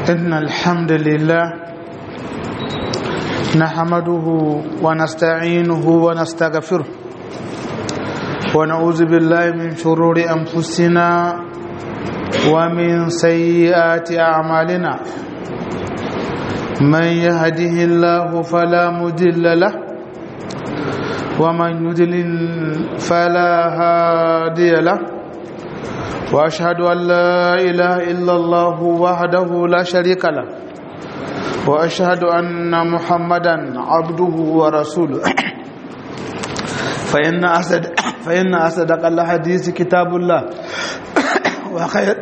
إن الحمد لله نحمده ونستعينه ونستغفره ونعوذ بالله من شرور أنفسنا ومن سيئات أعمالنا من يهده الله فلا مضل له ومن يضلل فلا هادي له واشهد ان لا اله الا الله وحده لا شريك له واشهد ان محمدا عبده ورسوله فان اسد فان اصدق الحديث كتاب الله وخير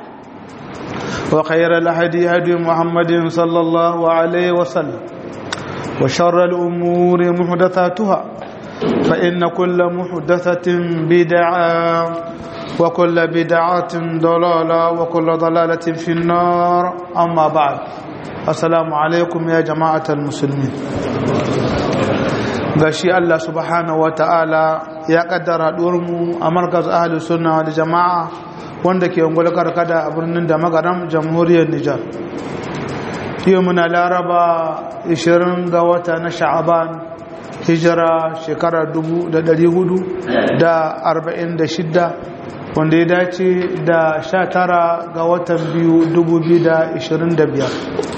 وخير الهدي هدي محمد صلى الله عليه وسلم وشر الامور محدثاتها فان كل محدثه بدعه وكل بدعة ضلالة وكل ضلالة في النار أما بعد السلام عليكم يا جماعة المسلمين gashi Allah subhanahu wa ta'ala ya kaddara mu a markaz ahli sunna wal jama'a wanda ke ungul karkada a birnin da magaram jamhuriyar Nijar yau muna laraba 20 ga wata na sha'aban hijira shekara 1446 wanda ya dace da sha tara ga watan biyu dubu biyu da ishirin da biyar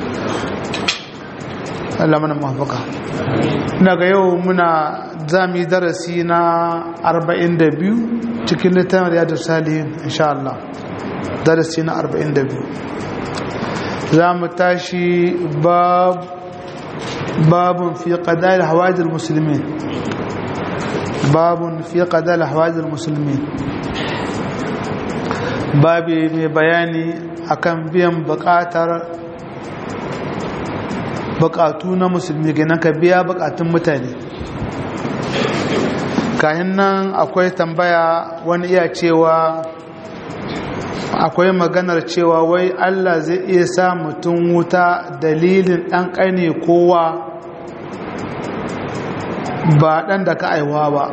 Allah mana mafaka daga yau muna zami darasi na arba'in da biyu cikin littafin riyadu salihin insha Allah darasi na arba'in da biyu za mu tashi babun fi ƙadar hawajin musulmi babun fi ƙadar hawajin musulmi babi mai bayani akan biyan bukatar bukatu na musulmi ganin ka biya bukatun mutane kayan nan akwai tambaya wani iya cewa akwai maganar cewa wai Allah zai iya sa mutum wuta dalilin ɗan ƙane kowa ba ɗan da ka aiwa ba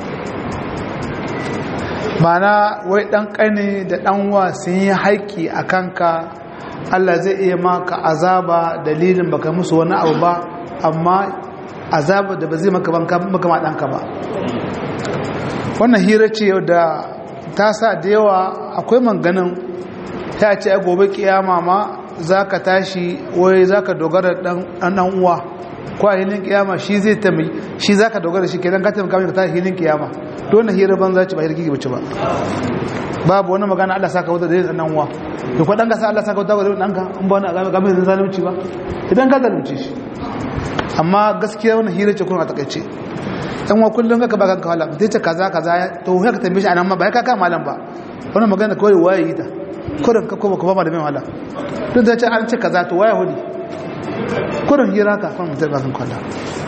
mana wai ɗan ƙane da ɗanwa sun yi haƙƙi a kanka Allah zai iya maka azaba dalilin baka musu wani abu ba amma azaba da ba zai maka maka ma ɗanka ba wannan hira ce da ta sa da yawa akwai manganin ta ce a gobe kiyama ma za ka tashi wai za ka dogara ɗan uwa ko a hilin kiyama shi zai tami shi za ka dogara shi kenan ka taimaka mai ka tashi hilin kiyama dole hira banza ci ba hirgi bace ba babu wani magana Allah saka wuta da yin nan uwa da ko dan gasa Allah saka wuta da dan ka in ba wani game da zalunci ba idan ka zalunci shi amma gaskiya wannan hira ce kun a takaice dan wa kullun ka ba ka wala dai ce kaza kaza to sai ka tambaye shi anan ma ba ka ka malam ba wannan magana kawai waye yi ta kurin ka ko ba ba da mai wala duk da ce an ce kaza to waye hudi kurin hira ka kan mutum ka kan kwalla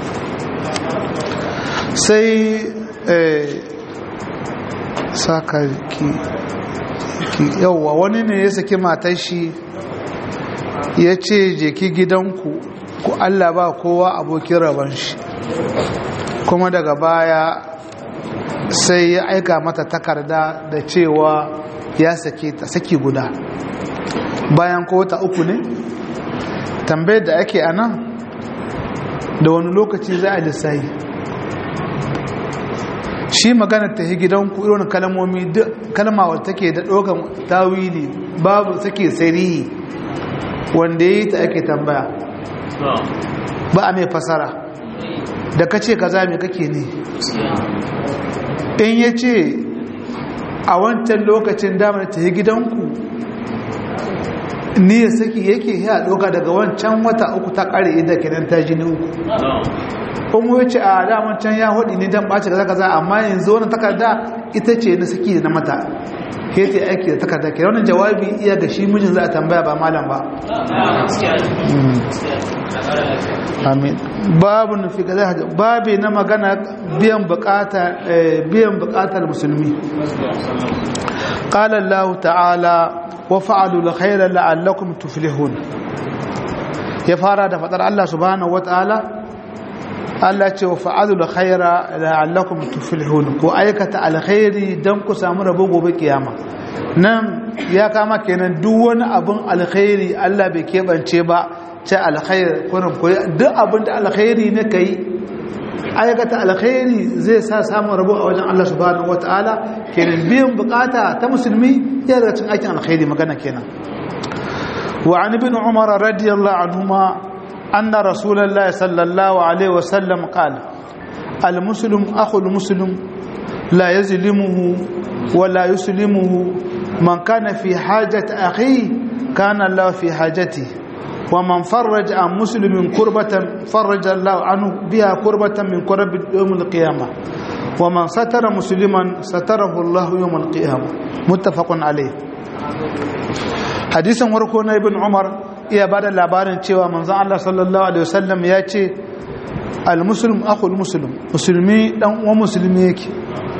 sai saka ki yauwa wani ne ya saki matar shi ya ce je ki gidanku ku Allah ba kowa abokin rabon shi kuma daga baya sai ya aika mata takarda da cewa ya sake ta saki guda bayan kota uku ne tambayar da ake a nan da wani lokaci za a lissahi shi magana ta gidanku irin kalmomi kalma wadda take da ɗaukan tawili babu take sarihi wanda ya yi ta ake tambaya ba a mai fasara da ka ce kaza mai kake ne in ya ce a wancan lokacin damar ta yi gidanku ni ya saki yake ya ɗauka daga wancan wata uku ta ƙare inda kenan ta jini uku in wuce a daman can ya hudu ne don ɓace kaza kaza amma yanzu wani takarda ita ce na saki na mata ke ta aiki da takarda ke wani jawabi iya ga shi mijin za a tambaya ba malam ba amin babu nufi ga zai babi na magana biyan bukatar musulmi قال الله تعالى وفعلوا الخير لعلكم تفلحون ya fara da fadar Allah subhanahu wataala Allah ce wa fa'alul khaira la'allakum tuflihun ko aikata alkhairi dan ku samu rabo gobe kiyama nan ya kama kenan duk wani abin alkhairi Allah bai keɓance ba ce alkhair kurin koyi duk abin da alkhairi ne ka yi aikata alkhairi zai sa samun rabo a wajen Allah subhanahu wataala kenan biyan bukata ta musulmi ya daga cikin aikin alkhairi magana kenan wa an ibn umar radiyallahu anhuma anna rasulullahi sallallahu alaihi wasallam qala al muslim akhul muslim la yazlimuhu wa la yuslimuhu man kana fi hajati akhihi kana Allah fi hajatihi ومن فرج عن مسلم كربة فرج الله عنه بها كربة من كرب يوم القيامة ومن ستر مسلما ستره الله يوم القيامة متفق عليه حديث وركونا ابن عمر iya ba da labarin cewa manzon Allah sallallahu alaihi wasallam ya ce al-muslim akhul muslim musulmi dan uwan musulmi yake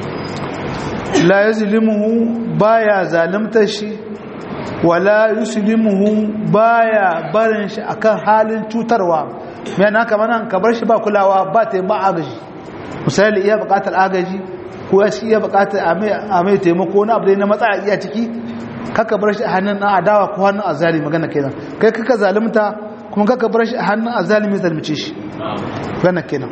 la yazlimuhu baya zalimta shi wala yuslimuhu baya barin shi akan halin cutarwa mai na kamar nan ka bar shi ba kulawa ba ta ba agaji misali iya bukatar agaji ko ya shi iya bukatar a mai taimako na abu da na matsala iya ciki kaka bar shi a hannun na adawa ko hannun azali magana kenan kai kaka zalimta kuma kaka bar shi a hannun azalimi zalmice shi magana kenan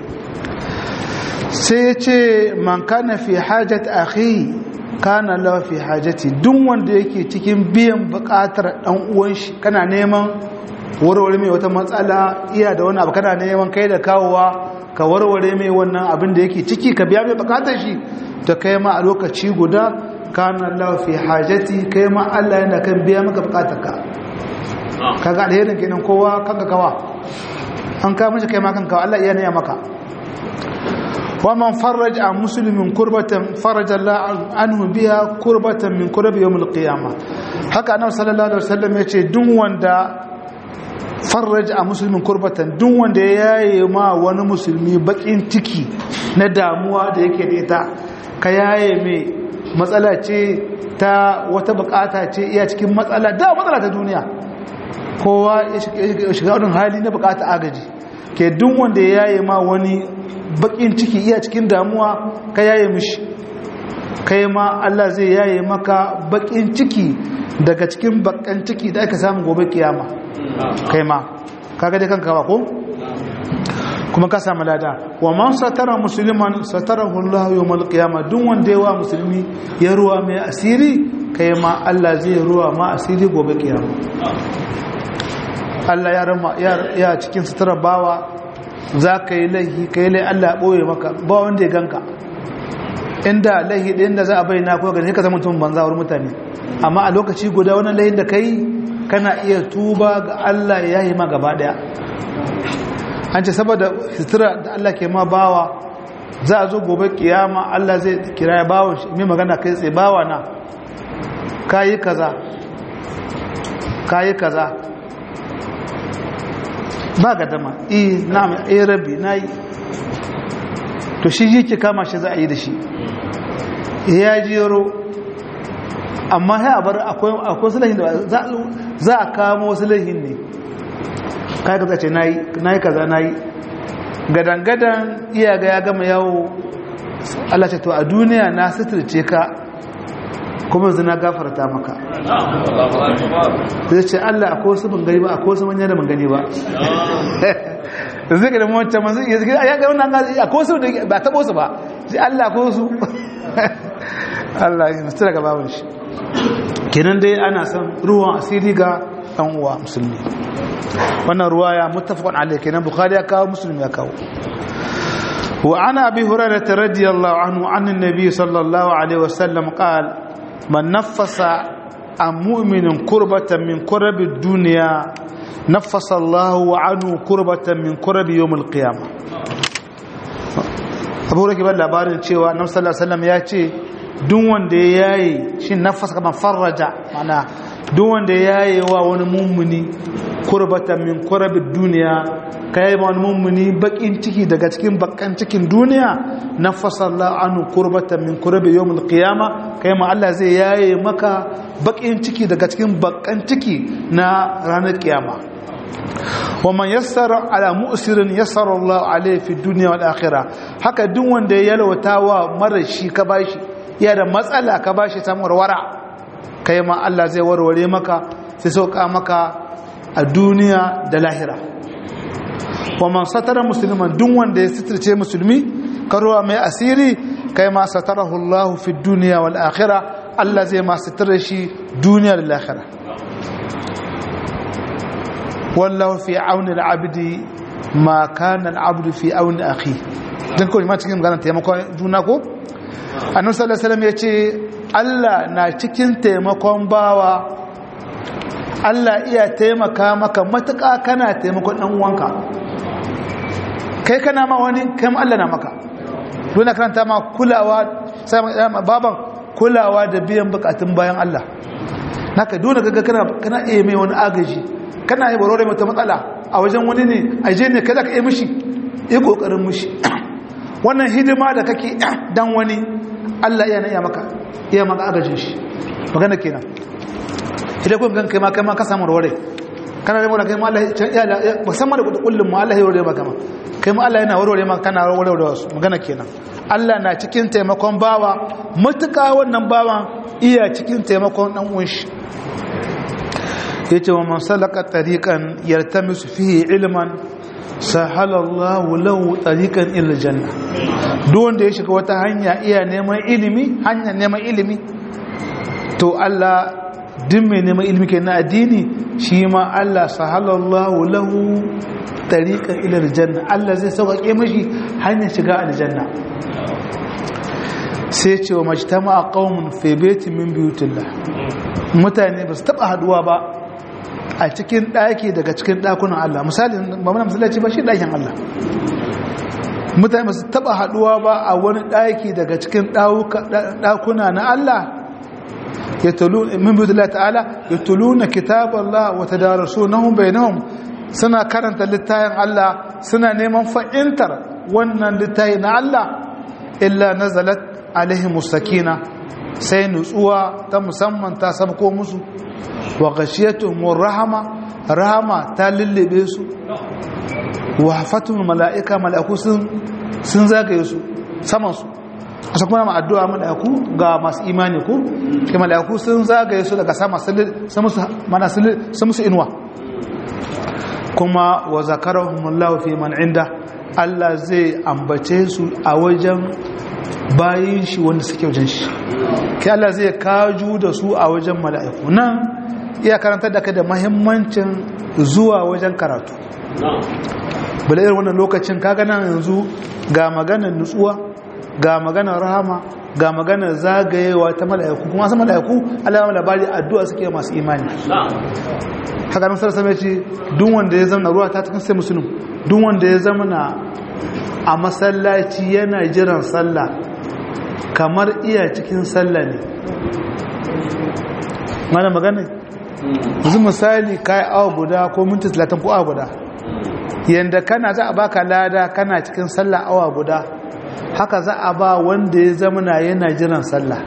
sai ya ce man kana fi hajat akhi kana lawa fi hajati duk wanda yake cikin biyan bukatar dan uwan shi kana neman warware mai wata matsala iya da wani abu kana neman kai da kawowa ka warware mai wannan abin da yake ciki ka biya mai bukatar shi ta kai ma a lokaci guda kana lawa fi hajati kai ma Allah yana kan biya maka bukatar ka kaga alherin kenan kowa kanka kawa an ka mishi kai ma kanka Allah iya ne maka ومن فرج عن مسلم كربة فرج الله عنه بها كربة من كرب يوم القيامة haka annabi sallallahu alaihi wasallam yace duk wanda farraj a musulmin kurbatan duk wanda ya yaye ma wani musulmi bakin ciki na damuwa da yake da ita ka yaye mai matsala ce ta wata bukata ce iya cikin matsala da matsala ta duniya kowa ya shiga wani hali na bukata agaji ke duk wanda ya yaye ma wani bakin ciki iya cikin damuwa ka yaye mishi kai ma Allah zai yaye maka bakin ciki daga cikin bakan ciki da aka samu gobe kiyama kai ma kaga dai kanka ba ko kuma ka samu lada wa man satara musliman satarahu Allah yawmal qiyama duk wanda yawa musulmi ya ruwa mai asiri kai ma Allah zai ruwa ma asiri gobe kiyama Allah ya rama ya cikin sutura bawa za ka yi laihi ka yi laihi Allah ɓoye maka ba wanda ya ganka inda laihi ɗin da za a bayyana ko gani ka zama mutum banza wurin mutane amma a lokaci guda wani laihin da ka yi kana iya tuba ga Allah ya yi ma gaba ɗaya an ce saboda sutura da Allah ke ma bawa za a zo gobe kiyama Allah zai kira ya bawa mai magana kai tsaye bawa na ka yi kaza ka yi kaza ba ga dama eh na'am eh rabbi nayi to shi yake kama shi za a yi da shi ya jero amma sai a bar akwai akwai sulahin da za a kamo sulahin ne kai ka ce nayi nayi kaza nayi gadan gadan iya ga ya gama yawo Allah ce to a duniya na suturce ka kuma zina gafarta maka zai ce Allah akwai wasu ban gani ba akwai wasu manya da ban gani ba zai ga da mawancan manzu ya zai ya ga wannan gazi akwai wasu da ba taɓo su ba sai Allah akwai wasu Allah ya musu daga babin shi kenan dai ana son ruwan asiri ga ɗan uwa musulmi wannan ruwa ya muttafaqun alayhi kenan bukhari ya kawo muslim ya kawo وعن أبي هريرة رضي الله عنه عن النبي صلى الله عليه وسلم قال من نفس عن مؤمن كربة من كرب الدنيا نفس الله عنه كربة من كرب يوم القيامة abu rake ban labarin cewa nan sallallahu alaihi ya ce duk wanda ya yayi shi nafas kaman farraja mana duk wanda ya yayi wa wani mummuni kurbatan min kurabid duniya kai ma wani mummuni bakin ciki daga cikin bakan cikin duniya nafasa Allah anhu kurbatan min kurabi yawmil qiyama kai ma Allah zai yaye maka bakin ciki daga cikin bakan ciki na ranar kiyama wa man yassara ala mu'sirin yassara Allah alayhi fi dunya wal akhirah haka duk wanda ya yalwata wa mara shi ka bashi ya da matsala ka bashi samu warwara kai ma Allah zai warware maka sai sauka maka a duniya da lahira wa man satara musliman duk wanda ya sitirce musulmi karuwa mai asiri kai ma satarahu Allah fi duniya wal akhirah Allah zai ma sitira shi duniya da lahira wallahu fi auni al-abdi ma kana al-abdu fi auni akhi dan kawai ma cikin magana taimakon juna ko annabi sallallahu alaihi wasallam yace Allah na cikin taimakon bawa Allah iya taimaka maka matuƙa kana taimakon ɗan uwanka kai kana ma wani kai ma Allah na maka dole karanta ma kulawa sai baban kulawa da biyan bukatun bayan Allah naka dole kaga kana kana iya mai wani agaji kana yi barore mata matsala a wajen wani ne a je ne kada ka yi mishi yi kokarin mishi wannan hidima da kake dan wani Allah iya na iya maka iya maka agajin shi magana kenan idan kun gan kai ma kai ma ka samu rore kana da kai ma Allah ya musamman da kullum mu Allah ya rore maka ma kai ma Allah yana warware maka kana warware da wasu magana kenan Allah na cikin taimakon bawa mutuka wannan bawan iya cikin taimakon dan uwan shi yace wa man salaka tariqan yartamisu fihi ilman sahala Allah lahu tariqan ila janna duk wanda ya shiga wata hanya iya neman ilimi hanya neman ilimi to Allah duk mai neman ilimi ke na addini shi ma Allah sahalallahu lahu tariqan ila aljanna Allah zai sauƙaƙe mashi hanyar shiga aljanna sai ce wa majtama qaumun fi baitin min buyutillah mutane ba su taba haduwa ba a cikin daki daga cikin dakunan Allah misali ba muna masallaci ba shi dakin Allah mutane ba su taba haduwa ba a wani daki daga cikin dakuna na Allah يتلون من بيد الله تعالى يتلون كتاب الله وتدارسونه بينهم سنة كرنت للتاين الله سنة نيمان فإنتر ونن للتاين الله إلا نزلت عليهم السكينة سين نسوة تمسمى تاسبقوا مسو وغشيتهم الرحمة رحمة تالل بيسو وحفتهم الملائكة ملائكو سنزاق يسو سمسو asa kuma ma addu'a mala'iku ga masu imani ku ke mala'iku sun zagaye su daga sama sun musu inuwa kuma wa zakarahumullahu fi man inda Allah zai ambace su a wajen bayin shi wanda suke wajen shi ke Allah zai kaju da su a wajen mala'iku nan iya karantar da ka da mahimmancin zuwa wajen karatu bala irin wannan lokacin kaga nan yanzu ga maganar nutsuwa ga maganar rahama ga maganar zagayewa ta mala'iku kuma san mala'iku Allah ya labari addu'a suke masu imani haka nan sarsa ce duk wanda ya zama ruwa ta cikin sai musulun duk wanda ya zama na a masallaci yana jiran sallah kamar iya cikin sallah ne mana magana yanzu misali kai awa guda ko minti 30 ko awa guda yanda kana za a baka lada kana cikin sallah awa guda haka za a ba wanda ya zamana yana jiran sallah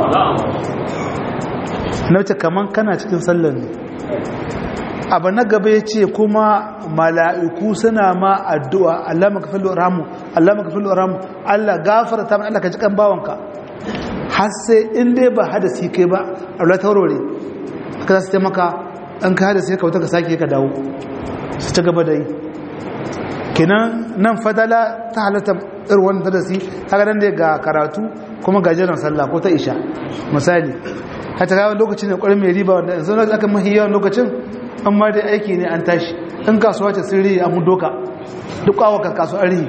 na wuce kaman kana cikin sallar ne abu na gaba ya ce kuma mala'iku suna ma addu'a Allah maka filo ramu Allah maka filo ramu Allah gafara ta Allah ka ji kan bawanka har sai in dai ba hadasi kai ba Allah ta warware haka za su taimaka an ka hadasi ka wuta ka sake ka dawo su ci gaba da yi kenan nan fadala ta halatta irin wannan darasi haka nan dai ga karatu kuma ga jiran sallah ko ta isha misali hata kawo lokacin ne kwarin mai riba wanda yanzu aka mahi yawan lokacin an ma dai aiki ne an tashi in kasuwa ce sirri a mun doka duk kawaka kasuwar rihi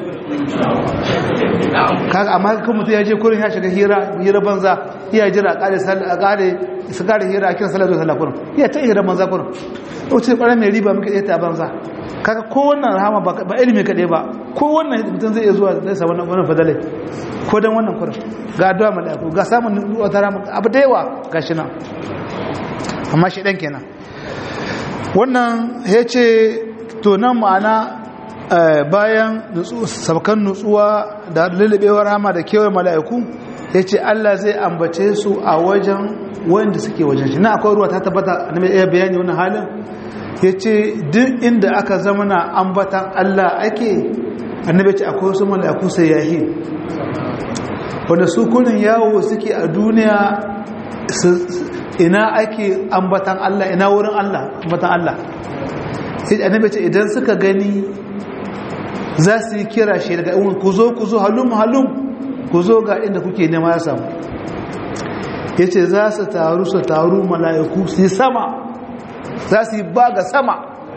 kaga amma kan mutum ya je kurin ya shiga hira hira banza iya jira a kare a kare su kare hira a kira sallah zuwa sallah kurin iya ta hira banza kurin lokacin kwarin mai riba muka iya ta banza kaga ko wannan rahama ba ilimi kaɗai ba ko wannan mutum zai iya zuwa zai samu wannan fadalai ko don wannan kurin ga addu'a mala'iku ga samun wata rahama abu da yawa ga shi nan amma shi ɗan kenan wannan ya ce to nan ma'ana bayan sabkan nutsuwa da lullubewar rahama da kewaye mala'iku ya ce Allah zai ambace su a wajen wanda suke wajen shi na akwai ruwa ta tabbata na mai bayani wannan halin ya ce duk inda aka zama na ambatan Allah ake annabi ce akwai wasu mala'iku sayyahi wanda su kunin yawo suke a duniya ina ake ambatan Allah ina wurin Allah ambatan Allah sai annabi ce idan suka gani za su yi kira shi daga ɗan ku zo ku zo halum halum ku zo ga inda kuke nema ya samu ya ce za su taru su taru mala'iku su yi sama za su yi ba ga sama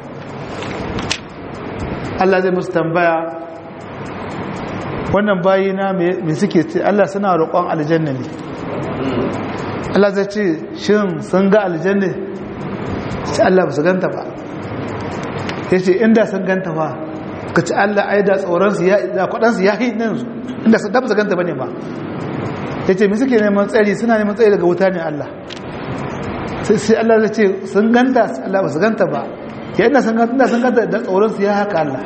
Allah zai musu tambaya wannan bayina mai suke ce Allah suna roƙon aljanna ne Allah zai ce shin sun ga aljanna sai Allah ba su ganta ba ya ce inda sun ganta ba ka ci Allah ai da tsoronsu da kwaɗansu ya yi nan su inda su dafa su ganta ba ne ba ya ce mai suke neman tsari suna neman tsari daga wuta ne Allah sai Allah zai ce sun ganta Allah ba su ganta ba ya ina sun ganta da tsoronsu ya haka Allah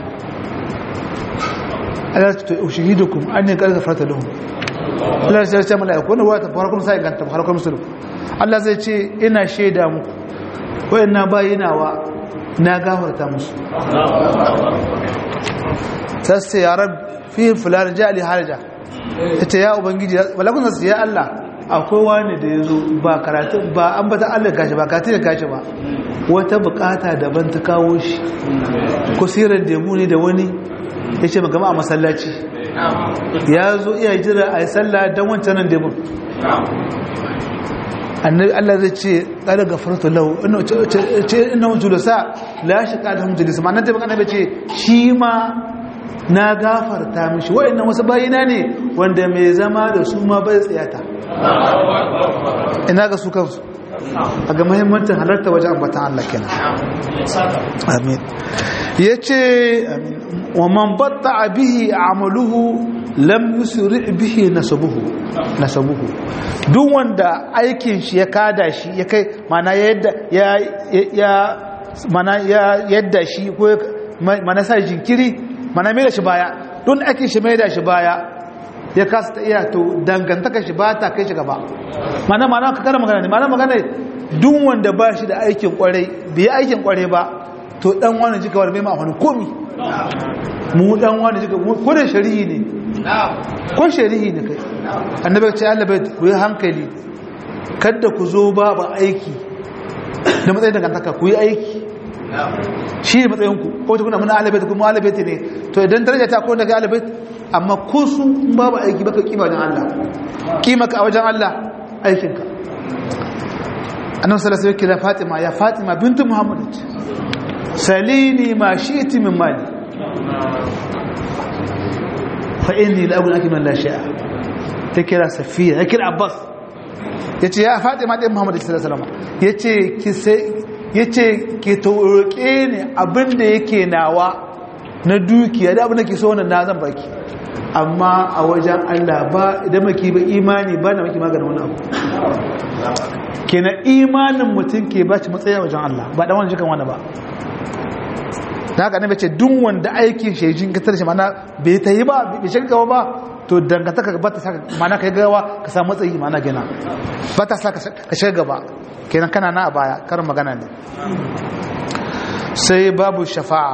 Allah ta ushihidukum anni qad ghafarta lahum Allah ya ce mala'iku wannan wata farkon sai ganta farkon musulmi Allah zai ce ina shaida muku wayanna bayinawa na gafarta musu sai ya rab fi fulan jali harja ita ya ubangiji balakun sa ya Allah akwai wani da yazo ba karatu ba an bata Allah gashi ba karatu da gashi ba wata bukata daban ta kawo shi ko sirar da mu ne da wani yace magama a masallaci ya zo iya jira a yi sallah don wancan nan da mun annabi Allah zai ce kada gafartu lahu ce inna julasa la shaka da julisa ma nan da annabi ce shi ma na gafarta mishi wayannan wasu bayina ne wanda mai zama da su ma bai tsayata ina ga su kansu a ga muhimmancin halarta wajen ambatan Allah kenan amin yace amin wa man batta bihi amaluhu lam yusri bihi nasabuhu nasabuhu duk wanda aikin shi ya kada shi ya kai mana yadda ya ya mana ya yadda shi ko mana sa jinkiri mana mai da shi baya don aikin shi mai da shi baya ya kasa ta iya to dangantaka shi ba ta kai shi gaba mana mana ka kara magana ne mana magana duk wanda ba shi da aikin kwarai bai aikin kwarai ba to dan wani jika wani mai ma wani komi mu dan wani jika ko da shari'i ne ko shari'i ne kai annabi ce Allah bai ku yi hankali kada ku zo ba ba aiki da matsayin dangantaka ku yi aiki shi ne matsayinku ko ta kuna muna alabait kuma alabait ne to idan daraja ta ko daga alabait amma ko su babu aiki baka kima wajen Allah kima ka a wajen Allah aikinka annabi sallallahu alaihi wasallam Fatima ya Fatima bintu Muhammad salini ma shi'ti min mali fa inni la aqul akiman la sha'a ta kira Safiya ya kira Abbas yace ya Fatima din Muhammad sallallahu alaihi wasallam yace ki sai yace ki roƙe ni abinda yake nawa na dukiya da abin da ke so wannan na zan baki amma a wajen Allah ba idan maki ba imani ba na maki maganin wani abu kenan imanin mutum ke ba ci matsayi a wajen Allah ba dan wani jikan wani ba da haka ne ce duk wanda aikin shi jin katar shi mana bai ta yi ba bai shi gawa ba to dangantaka ba ta saka mana kai gawa ka samu matsayi mana gina ba ta saka ka shiga gaba kenan kana na a baya karin magana ne sai babu shafa'a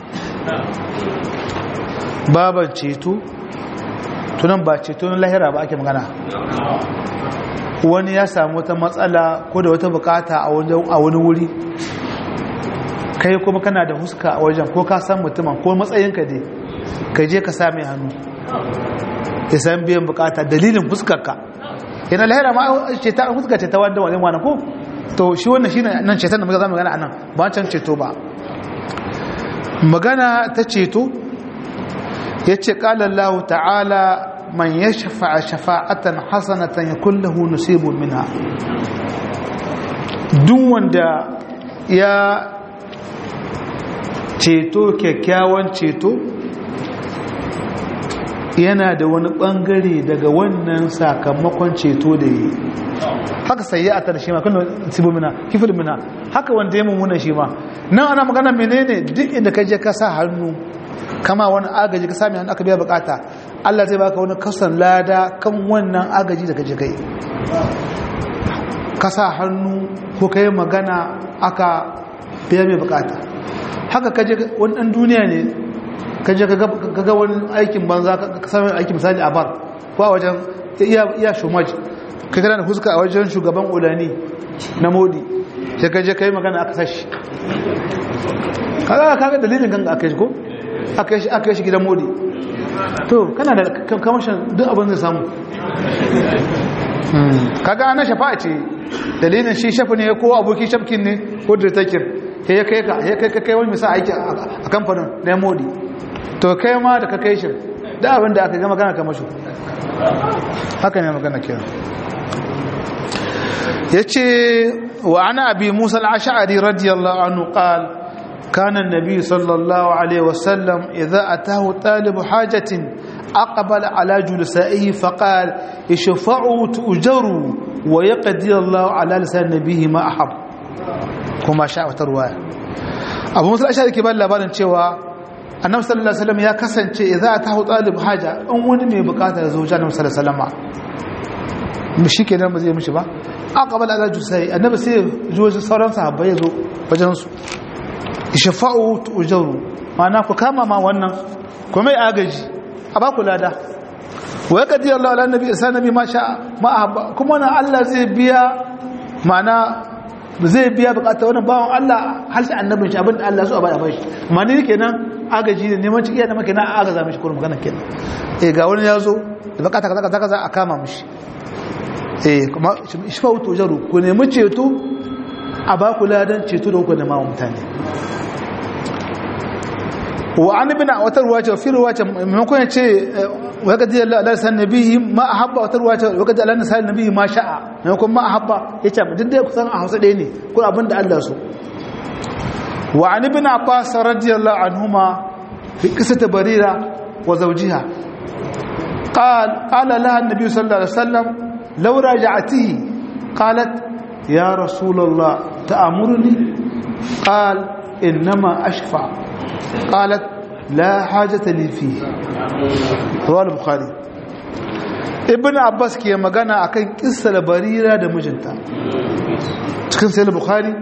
baban ceto tunan ba ceto na lahira ba ake magana wani ya samu wata matsala ko da wata bukata a wani wuri kai kuma kana da huska a wajen ko ka san mutumin ko matsayinka dai ka je ka same hannu ya san biyan bukata dalilin fuskarka yana lahira ma ceta an huska ceta wanda wani wani ko to shi wannan shi nan ceton da muka zama magana a nan ba can ceto ba magana ta ceto ya ce ƙalallahu ta'ala man ya shafa'a shafa'atan hasanatan ya kullahu nusibun minha duk wanda ya ceto kyakkyawan ceto yana da wani bangare daga wannan sakamakon ceto da yi haka sai ya atar shi ma kan sibo mina kifil mina haka wanda ya mummuna shi ma nan ana magana menene duk inda ka je ka sa hannu kama wani agaji ka sami hannu aka biya bukata Allah zai baka wani kasan lada kan wannan agaji da ka je kai ka sa hannu ko ka yi magana aka biya mai bukata haka ka je wani ɗan duniya ne ka je ka ga wani aikin banza ka sami aikin misali a bar ko a wajen iya shumaj ka gana da huska a wajen shugaban ulani na modi sai ka je kai magana aka sashi kaga kaga dalilin ganga aka yi ko aka yi aka yi gidan modi to kana da kamashin duk abin zai samu kaga ana shafa'a ce dalilin shi shafi ne ko aboki shafkin ne ko dirtakin sai ya kai ka ya kai kai wani misa aiki a kamfanin na modi to kai ma da ka kai shi da abin da aka ga magana kamar shi haka ne magana kira yace wa ana abi musa al-ash'ari radiyallahu anhu qala كان النبي صلى الله عليه وسلم إذا أتاه طالب حاجة أقبل على جلسائه فقال اشفعوا تؤجروا ويقضي الله على لسان نبيه ما أحب كما شاء وترواية أبو موسى الأشعري كبار labarin cewa annabi sallallahu alaihi wasallam ya kasance idza atahu talib haja in wani mai bukata ya zo wajen annabi sallallahu alaihi wasallam shi kenan ba zai mishi ba aqbala ala jusai annabi sai ya zo wajen sauran sahabbai ya zo wajen su shafa'u tujaru ma'ana ku kama ma wannan ku mai agaji a ba ku lada wa yaqdi Allah ala nabi isa nabi ma sha ma kuma wannan Allah zai biya ma'ana zai biya bukatar wannan bawon Allah har sai annabin shi abin da Allah so a bai a bai amma ni kenan agaji ne neman ciki da maka na agaza mishi kurum magana kenan eh ga wani ya zo da bukata kaza kaza kaza a kama mishi eh kuma shafa'u tujaru ku nemi ceto a ba ku ladan ceto da kuka nema mutane wa an ibn wata ruwa ce fi ruwa ce maimakon ya ce wa gaji Allah san nabihi ma ahabba wata ruwa ce wa gaji Allah san nabihi ma sha'a maimakon ma ahabba ya ce duk dai kusan a Hausa ɗaya ne ko abin da Allah so wa an ibn Abbas radiyallahu anhuma fi qissati Barira wa zawjiha قال قال لها النبي صلى الله عليه وسلم لو راجعته قالت يا رسول الله تأمرني قال إنما أشفع قالت لا حاجة لي فيه رواه البخاري ابن عباس ke magana akan kissar barira da mijinta cikin sai bukhari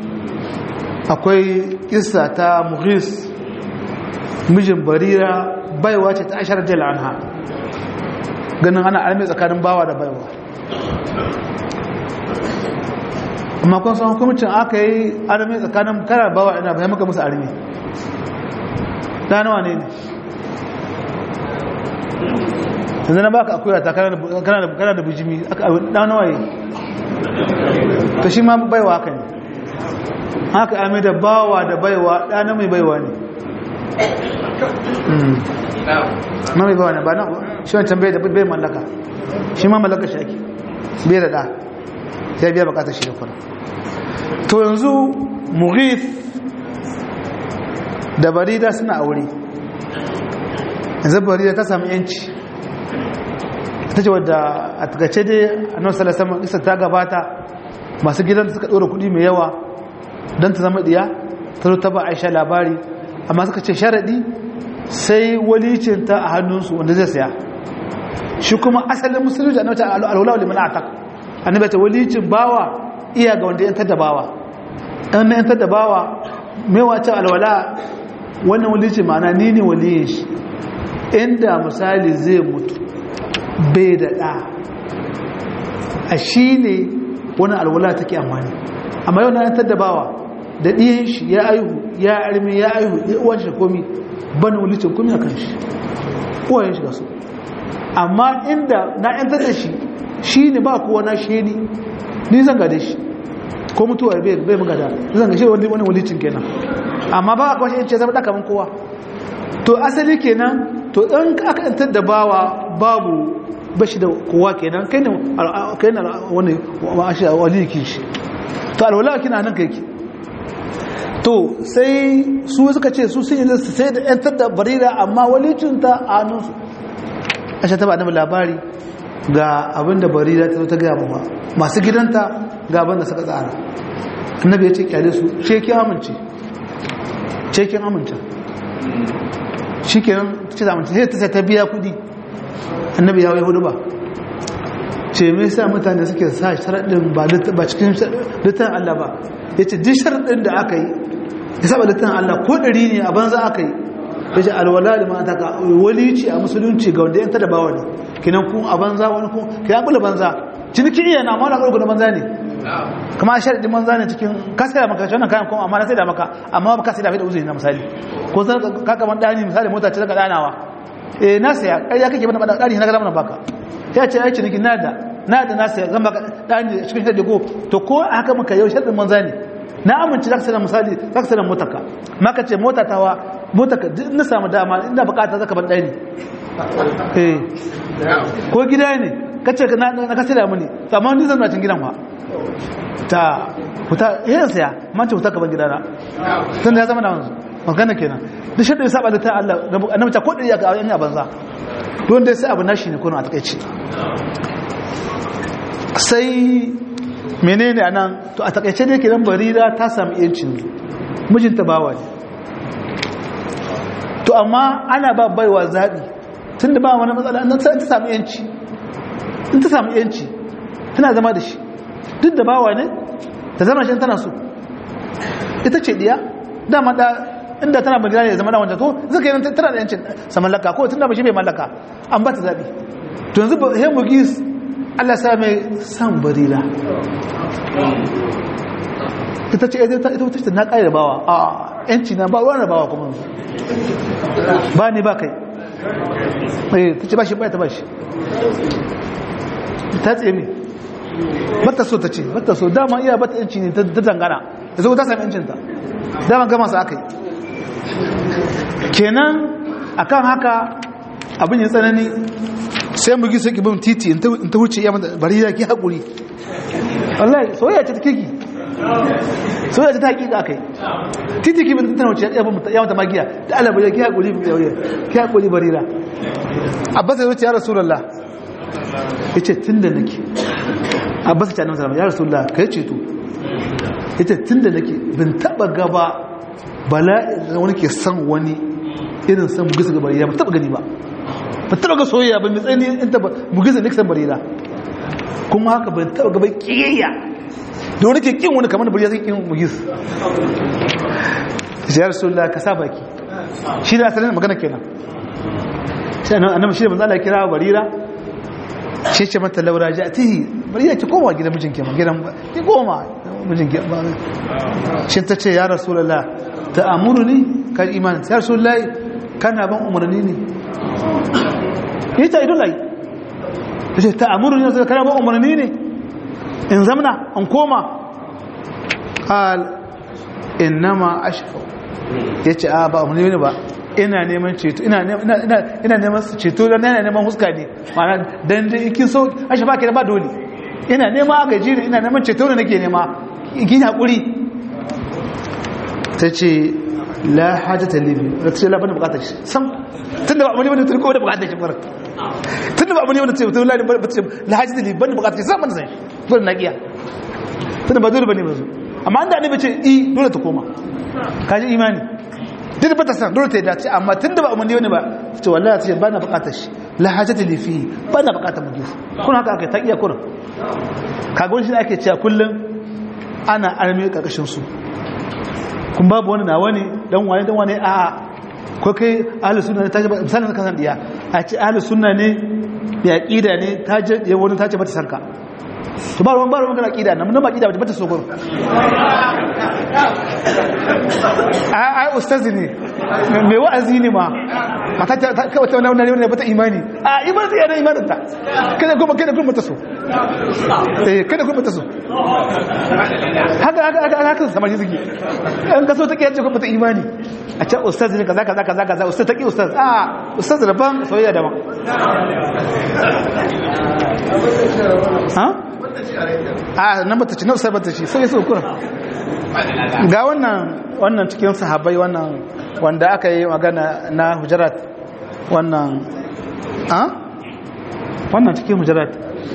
akwai kissa ta mughis mijin barira baiwa ce ta ashar jal anha ganin ana alme tsakanin bawa da baiwa amma kun san hukumcin aka yi alme tsakanin kana bawa ina bai maka musu armi nawa ne ne yanzu na baka akuya ta kana da bijimi nawa yi ta shi ma baiwa haka ne haka ame da bawa da baiwa ɗana mai baiwa ne ma mai baiwa ne ba na shi wancan bai da bai mallaka shi ma mallaka shi ake bai da ɗa ya biya bukatar shi da kuna to yanzu mughith da barida suna aure yanzu barida ta samu yanci ta ce wadda a takace dai a nan salasama isa ta gabata masu gidan suka ɗora kuɗi mai yawa don ta zama ɗiya ta zo ta ba aisha labari amma suka ce sharaɗi sai walicinta a hannunsu wanda zai saya shi kuma asalin musulunci a nauta alwala liman atak annabi ta walicin bawa iya ga wanda yantar da bawa ɗan yantar da bawa mai wacce alwala wannan walici ma'ana ni ne waliyin shi inda misali zai mutu bai da ɗa a shi ne wani alwala take amfani amma yau na yantar da bawa da ɗiyan shi ya aihu ya armi ya aihu ya uwan shi komi ban walicin komi a kan shi uwayen shi ga su amma inda na yantar da shi shi ne ba kowa na shi ni ni zan gade shi ko mutuwa bai bai magada zan gashe wani wani walicin kenan amma ba a kwashe ce zama ɗaka man kowa to asali kenan to ɗan aka yantar da bawa babu bashi da kowa kenan kai ne kai ne wani waliki shi to alwala kina nan kai ki to sai su suka ce su sun yi sai da yantar da barira amma walicin ta a hannunsu ashe ta ba da labari ga abin da barira ta zo ta gaya ba masu gidanta ga abin da suka tsara annabi ya ce kyale su ce ki amince ce kin amince shi kenan ce da amince sai ta biya kudi annabi ya wai hudu ba ce me yasa mutane suke sa sharaɗin ba cikin littafin Allah ba ya ce duk sharaɗin da aka yi ya saba littafin Allah ko ɗari ne a banza aka yi ya ce alwala da mata ka walici a musulunci ga wanda yanta da bawa ne kinan kun a banza wani kun ka ya kula banza ciniki iya na mala ƙarƙu da banza ne kuma a sharadi manza ne cikin ka sai da maka wannan kayan kuma amma na sai da maka amma ba ka sai da da uzuri na misali ko sai ka kaman dani misali mota ce daga danawa eh na saya ƙarya kake bana dani na ga mana baka ya ce ai ciniki na da na da na saya zan baka dani cikin sharadi ko to ko haka muka yau sharadin manza ne na amince zaka sai da misali zaka sai da motarka maka ce mota tawa motarka duk na samu dama ina bukata zaka ban dani eh ko gida ne kace na na ka sai da muni amma ni zan na cin gidan fa ta huta yin saya mance huta gaban gidana tun da ya zama na wanzu magana kenan duk shaɗa ya saba da ta Allah annabi ta kodin ya ga yan banza don dai sai abu nashi ne kuna a takaici sai menene anan to a takaice dai kenan barira ta samu yancin mijinta bawa ne to amma ana ba baiwa zaɓi tun da ba wani matsala nan sai ta samu yanci in ta samu yanci tana zama da shi duk da bawa ne ta zama shi tana so ita ce diya dama da inda tana bagina ne zama da wanda to zaka yi tana da yancin sa mallaka ko tunda ba shi bai mallaka an ba ta zabi to yanzu he mugis Allah sa mai san barira ita ce ita ita ita na kai da bawa a yanci na ba ruwan bawa kuma ba ni ba kai eh tace ba shi ba ta ba shi ta tseme bata so ta ce bata so dama iya bata yanci ne ta dangana da zo ta sami yancinta dama gama su aka yi kenan akan haka abin ya tsanani sai mu gisa ki bin titi in ta wuce iya mata bari ya ki haƙuri wallahi soyayya ce ta kiki soyayya ce ta haƙiƙa aka yi titi ki bin tana wuce ya mata magiya da Allah bari ya ki haƙuri ki haƙuri barira abbas ya wuce ya rasulullah ya ce tun da nake abbas ta annabi ya rasulullah kai ceto ita tun da nake bin taba gaba bala'i wani ke san wani irin san bugisa ga barira ba taba gani ba ba taba ga soyayya ba mai tsani in taba bugisa ne san barira kuma haka ban taba gaba kiyayya da wani ke kin wani kamar da barira zai kin bugis ya rasulullah ka sa baki shi da asalin magana kenan shi annabi shi da manzo Allah ya kira barira shi ce mata laura ja tihi bari ya ki koma gidan mijinki ma gidan ki koma mijinki ba shi ta ce ya rasulullah ta amuru ni ka iman ya rasulullah kana ban umarni ne yi ta idon lai ta ce ta amuru ni kana ban umarni ne in zamna an koma qal innama ashfa yace a ba umarni ne ba ina neman ceto ina neman ceto don yana neman huska ne mana don da ikin so a shi baki da ba dole ina nema aka jiri ina neman ceto da nake nema ikin haƙuri ta ce la hajji ta libi da ta ce labarin bukatar shi sam tun da ba abu ne wani turko da bukatar shi fara tun da ba abu ne wani turko la hajji ta libi ban da bukatar shi sam ban zai fara na ƙiya tun da ba dole ba ne ba zo amma an da ne ba ce i dole ta koma kaji imani duk ba ta san dole ta yi dace amma tun da ba umarni wani ba ce wallahi ce ba na bukatar shi la hajjata li fi ba na bukatar mu gifu kun haka aka ta iya kurin kagon shi ake cewa kullum ana arme karkashin su kun babu wani na wani dan wani dan wani a ko kai ahlus sunna ne ta ce misalin kasan diya a ce ahlus sunna ne ya aqida ne ta je wani ta ce bata sarka to ba ruwan ba ruwan kana aqida nan mun ba aqida bata so gurin ai ustazi ne mai wa'azi ne ma mata ta kawai ta wani wani bata imani a imani yana imanin ta kada kuma kada kuma ta so eh kada kuma ta so haka haka haka haka samari suke an kaso ta kiyace kuma ta imani a can ustazi ne kaza kaza kaza kaza ustaz ta ki ustaz a ustaz daban soyayya daban ha a nan bata ci na ustaz bata ci sai so kura ga wannan wannan cikin sahabbai wannan wanda aka yi magana na hujarat wannan a wannan cikin hujarat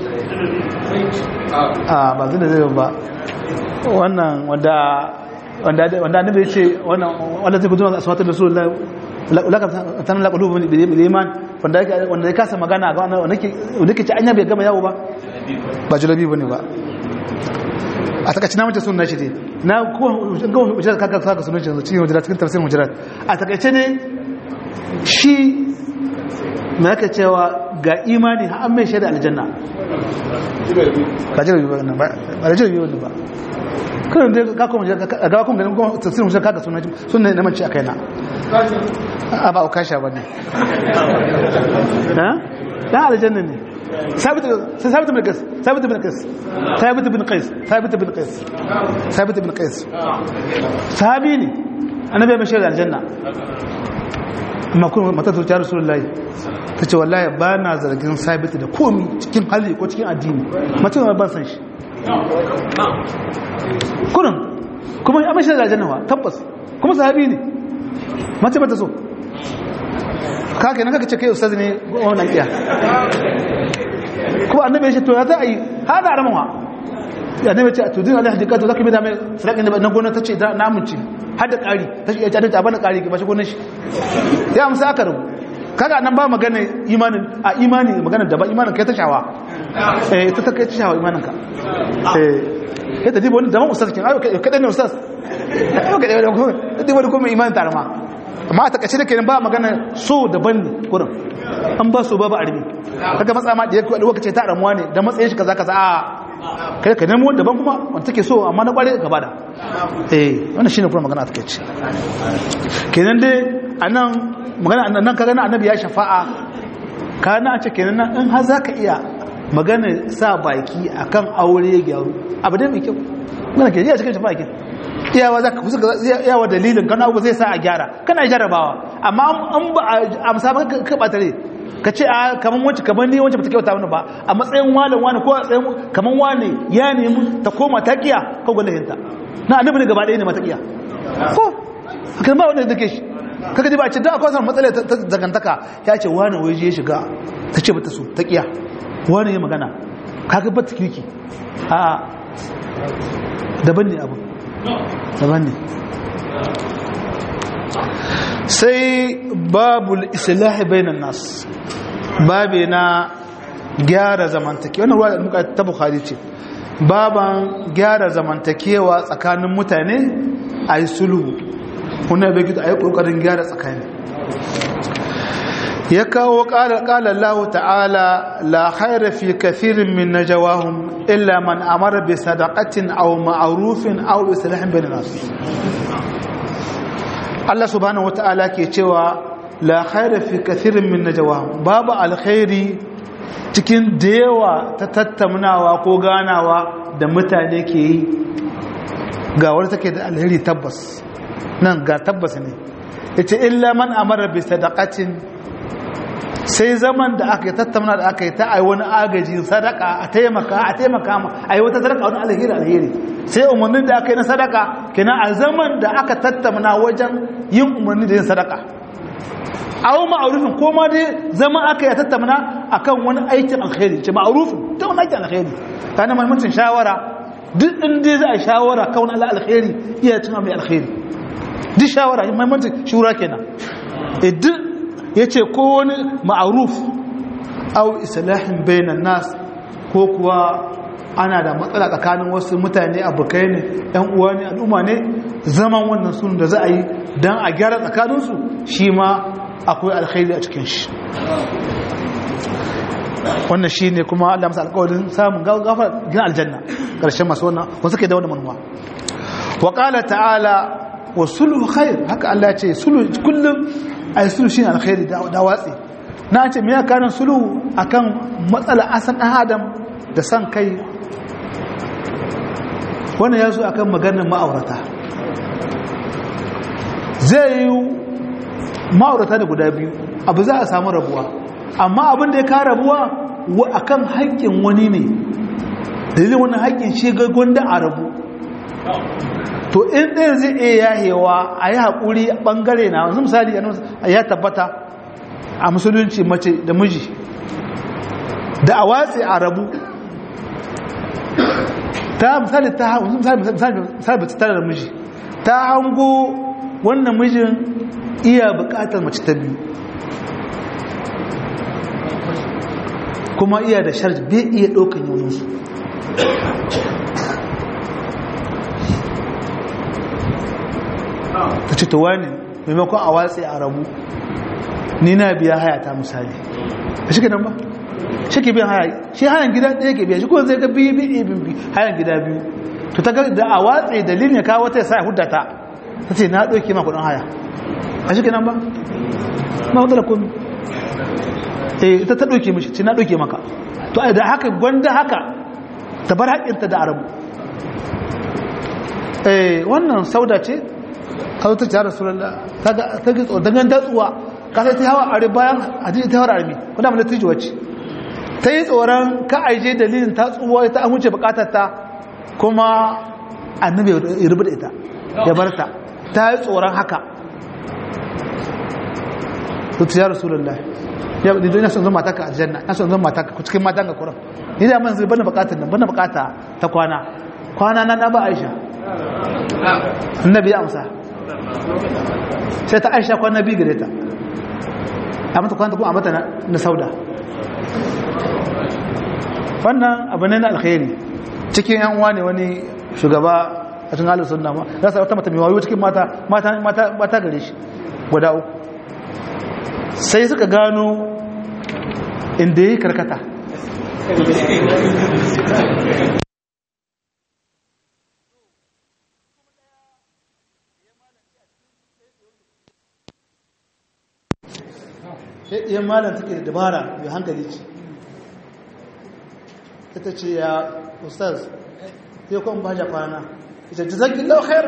a ba zai da zai ba wannan wanda wanda wanda annabi ya ce wannan wanda zai gudunwa aswatul rasulullah ulaka tan la qulubu bil iman wanda wanda ya kasa magana ga wannan wanda ke wanda ke ci anya bai gama yawo ba ba julabi bane ba a takaice na mace sunna shi ne na kuma ga hujjar kaka saka sunan shi cikin hujjar cikin tafsirin hujjar a takaice ne shi me yake cewa ga imani har an mai shaida aljanna ba jira biyu ba ba ba jira biyu ba kan da ka kuma ga ga kuma ganin kuma tafsirin shi kaga sunan sunan ne mace akai na a ba ka sha bane ha da aljanna ne ثابت ثابت بن قيس ثابت بن قيس ثابت بن قيس ثابت بن قيس ثابت بن قيس صحابي ne annabi mai shaida aljanna amma kuma mata ta ta rasulullahi ta ce wallahi ba na zargin sabit da komi cikin hali ko cikin addini mace ma ban san shi kurin kuma ya mashi da aljanna wa tabbas kuma sahabi ne mace ba ta so ka kenan kaka ce kai ustaz ne wannan iya kuma annabi ya ce to ya za a yi hada aramawa ya annabi ya ce to din Allah hadika to zaka bi da mai sadakin da na gona ta ce na amince har da ƙari ta ce ya ta bana ƙari ba shi gonar shi ya amsa aka rubu kaga nan ba magana imanin a imani magana da ba imanin kai ta shawa eh ta ta kai ta shawa imanin ka eh ta dibo wani daban ustaz kin ayo kadan ne ustaz ayo kadan ne ko dibo wani kuma imanin tarama amma a takaice da kenan ba magana so daban ne kurin an ba so babu armi kaga matsa ma da yake lokaci ta ramuwa ne da matsayin shi kaza kaza a kai ka nemo daban kuma wanda take so amma na kware gaba da eh wannan shine kuma magana a takaice kenan dai anan magana nan kaga annabi ya shafa'a kana a ce kenan nan in har zaka iya magana sa baki akan aure ya gyaru abu dai mai kyau magana ke iya cikin shafa'a ke iyawa zaka kusa iyawa dalilin kana abu zai sa a gyara kana jarabawa amma an ba a amsa ba ka batare ka ce a kaman wacce kaman ni wacce ba ta kyauta mana ba a matsayin walan wani ko a tsayin kaman wani ya nemi ta koma ta kiya ko gwalahinta na annabi ne gaba ɗaya ne mata kiya ko kan ba wanda da ke shi kaga ji ba ce da akwai samun matsala ta zagantaka ya ce wani waje ya shiga ta ce bata so ta kiya wani ya magana kaga ba ta kirki a daban ne abu daban ne sai babul islahi bainan nas babe na gyara zamantakewa wannan ruwa da muka ta bukhari ce baban gyara zamantakewa tsakanin mutane a yi sulhu wannan bai gida a yi ƙoƙarin gyara tsakani ya kawo ƙalar Allah ta'ala la haira fi kathirin min najawahum illa man amara bi sadaqatin aw ma'rufin aw islahin bainan nas Allah subhanahu wata'ala ke cewa la haira fi kathirin min najawahum babu alkhairi cikin da yawa ta tattaunawa ko ganawa da mutane ke yi ga wani take da alheri tabbas nan ga tabbas ne yace illa man amara bi sadaqatin sai zaman da aka tattauna da aka yi ta ai wani agaji sadaka a taimaka a taimaka ma ai wata sadaka wani alheri alheri sai umarnin da aka yi na sadaka kenan a zaman da aka tattauna wajen yin umarni da yin sadaka aw ma'rufin ko ma dai zama aka yi tattauna akan wani aikin alheri ce ma'rufin ta wani aikin alheri kana muhimmancin shawara duk inda za a shawara kan wani alheri iya cin mai alheri duk shawara mahimmancin shura kenan duk ya ce ko wani ma'aruf au islahin bainan nas ko kuwa ana da matsala tsakanin wasu mutane abokai ne yan uwa ne al'umma ne zaman wannan sun da za a yi don a gyara tsakaninsu shi ma akwai alkhairi a cikin shi wannan shi ne kuma Allah masa alkawarin samun gafar gina aljanna ƙarshen masu wannan wasu ke da wani manuwa wa ta'ala wa sulhu khair haka Allah ce sulhu kullum ai sulhu shine alkhairi da watsi na ce me ya kanin sulhu akan matsala asan dan adam da san kai wannan yazo akan maganar ma'aurata zai yi ma'aurata da guda biyu abu za a samu rabuwa amma abin da ya ka rabuwa akan haƙƙin wani ne dalilin wannan haƙƙin shi ga gwanda a rabu to in ɗaya zai iya yahewa a yi haƙuri ɓangare na wanzu misali ya tabbata a musulunci mace da miji da a watsi a rabu ta misali ta misali tare da miji ta hango wannan mijin iya buƙatar mace ta biyu kuma iya da sharji bai iya ɗaukan yawansu ta ce ta wani maimakon a watsi a rabu ni na biya haya ta misali a shi nan ba shi ke biyan haya shi hayan gida ɗaya ke biya shi kuma zai ga biyu biyu biyu hayan gida biyu to ta ga da a watse dalilin ya kawo wata ya sa ya hudda ta ta ce na ɗauke ma kuɗin haya a shi nan ba ma wadda da komi eh ita ta ɗauke mishi ce na ɗauke maka to da haka gwanda haka ta bar haƙinta da arabu eh wannan sauda ce a zo ta ce rasulallah ta ga tsoro dangan datsuwa ka sai ta hawa are bayan hadisi ta hawa armi kuna mun ta wacce ta yi tsoron ka aije dalilin ta tsuwa ta amince bukatar ta kuma annabi ya rubuta ita ya bar ta ta yi tsoron haka to ta rasulallah ya bi ina son zama mataka a janna ina son zama mataka ku cikin matan ga kuran ni da man zai bana bukatar nan bana bukata ta kwana kwana na na ba Aisha annabi ya amsa sai ta Aisha kwana biyu gare ta a mata kwanta kuma a mata na sauda wannan abu ne na alkhairi cikin yan uwa ne wani shugaba a cikin halin sunna ma za su wata mata mai wayo cikin mata mata gare shi guda uku sai suka gano inda yi karkata iya malam take da dabara mai hankali ce ita ce ya ustaz ya kwan ba ja kwana ita jizakin lau khair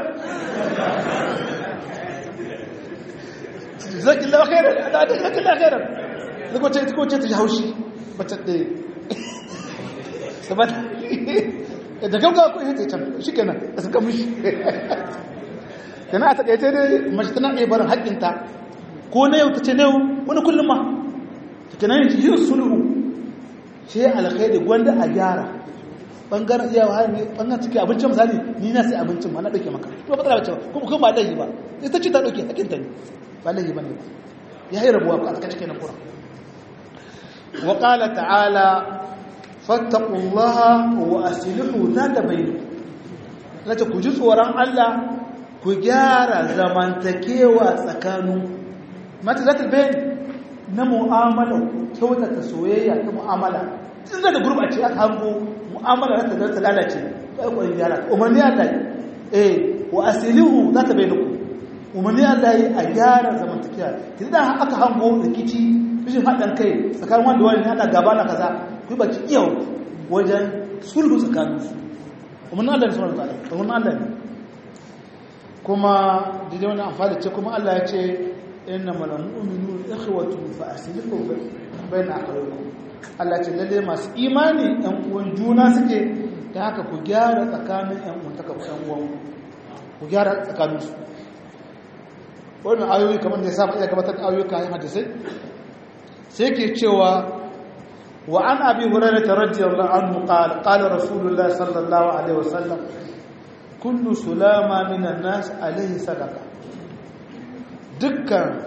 jizakin lau khair da ta jizakin lau khair da ko ce ko ce ta haushi bata da sabata da gauga ko ita can shikenan da suka mishi kana a takaice dai mace tana iya barin haƙƙinta ko na yau ta ce na yau wani kullum ma ta ke nan yin sulhu ce alkhairi gwanda a gyara bangaren iya wa ne bangaren cikin abincin misali ni na sai abincin ma na ɗauke maka kuma ba ta ba kuma kuma ba laifi ba ita ce ta ɗauke hakinta ne ba laifi ba ne ba ya yi rabuwa ba a tsaka cikin kura wa ƙala ta'ala fattakullaha wa asilihu za ta bayyana lati ku ji tsoron Allah ku gyara zamantakewa tsakanin mata za ta bayan na mu'amala kyautata soyayya ta mu'amala tun da gurbace aka hango mu'amala za ta ta lalace ba ya kwanin gyara umarni Allah eh wa asilihu za ta bayan ku umarni Allah yi a gyara zamantakewa tun da aka hango rikici rashin haɗin kai tsakanin wanda wani ana gaba na kaza ku yi baki iya wajen sulhu tsakaninsu umarni Allah ne suna da umarni Allah ne kuma daidai wani amfani ce kuma Allah ya ce inna mana mu'minu ikhwatu fa aslihu bayna akhawaykum Allah ce lalle masu imani ɗan uwan juna suke da haka ku gyara tsakanin ɗan uwan taka ɗan uwan ku gyara tsakanin su wannan ayoyi kamar da ya saba iya gabatar da ayoyi kayan hadisai sai ke cewa wa an abi hurairah radiyallahu anhu qala qala rasulullahi sallallahu alaihi wasallam kullu sulama minan nas alaihi sadaka dukkan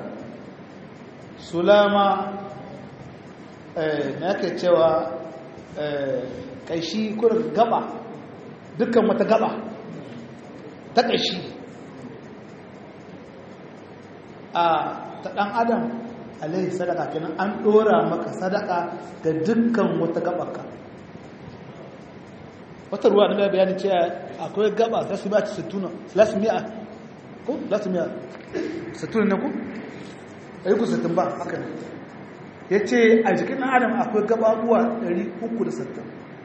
sulama na yake cewa kaishi kurin gaba dukkan wata gaba ta kaishi a ta dan adam alaihi sadaka kenan an dora maka sadaka ga dukkan wata gabarka wata ruwa na mai bayanin cewa akwai gaba za su ba ci sittuna lasmiya ko lasmiya sittuna ne ku a yi ku sittin ba haka ne ya ce a jikin ɗan adam akwai gababuwa 360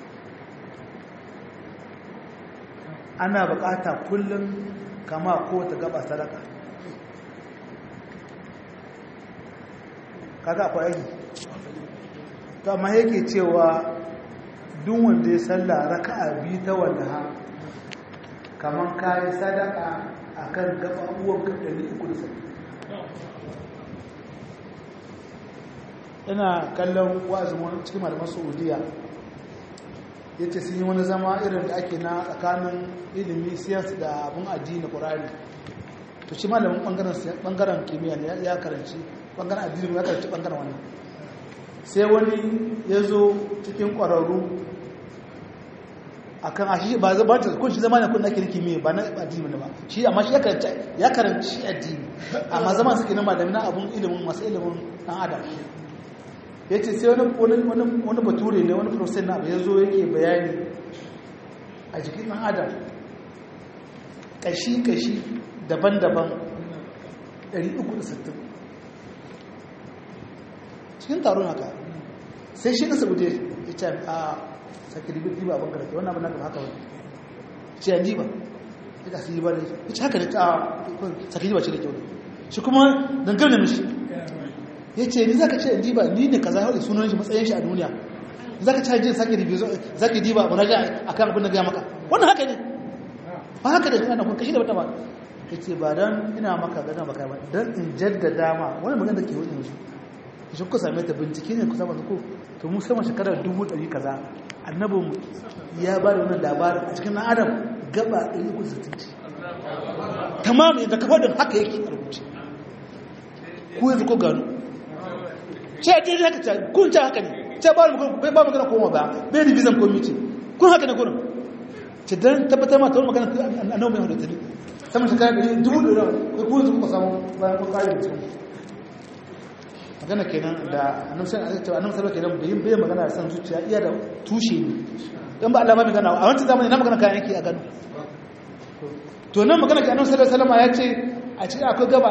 ana bukata kullum kama ko ta gaba sadaka kaga akwai aiki to amma yake cewa duk wanda ya salla raka'a biyu ta wallaha kaman kayi sadaka akan gababuwan ka 360 ina kallon wa'azin wani cikin malaman saudiya ya ce sun yi wani zama irin da ake na tsakanin ilimi siyasa da abin addini ƙurari to shi malamin ɓangaren kimiyya ne ya karanci ɓangaren addini ya karanci ɓangaren wani sai wani ya zo cikin ƙwararru akan a shi ba ba ta kun shi zama ne kun nake riki me ba na addini ne ba shi amma shi ya karanta ya karanci addini amma zaman suke na malami na abun ilimin masu ilimin dan adam yace sai wani wani wani bature ne wani professor na ya zo yake bayani a jikin dan adam kashi kashi daban-daban 360 cikin taron haka sai shi na saboda ya ce a sake diba abin karfe wannan abin na haka wani ce ya diba ya kasi diba da ya ce haka da ta sake diba ce da kyau shi kuma dangar da mishi ya ce ni za ka ce ya diba ni ne ka zai haɗe sunan shi matsayin shi a duniya za ka ce jin sake diba za ka diba ba raja a kan abin da gaya maka wannan haka ne ba haka da shi ana kun kashi da wata ba ya ce ba don ina maka gana baka ba don in jaddada ma wani magana da ke wani yanzu shi ku same ta bincike ne ku saba ko to mu sama shekarar dubu ɗari kaza annabin ya ba da wannan labarin a cikin ɗan adam gaba ɗari uku sittin ce tamam yadda kafa da haka yake a rubuce ku yanzu ko gano ce a daidai haka ce kun ce haka ne ce ba mu bai ba magana koma ba bai revision committee kun haka ne gurin ce dan tabbatar ma ta wani magana annabi mai hudu ta sama shekarar ɗari dubu ɗari ko ku yanzu kuka samu bayan kun ƙari da magana kenan da annabi sallallahu kenan bai bai magana da san zuciya iya da tushe ne dan ba Allah ba magana a wancan zamani na magana kayan yake a gano to nan magana ke annabi sallallahu alaihi wasallam ya ce a cikin akwai gaba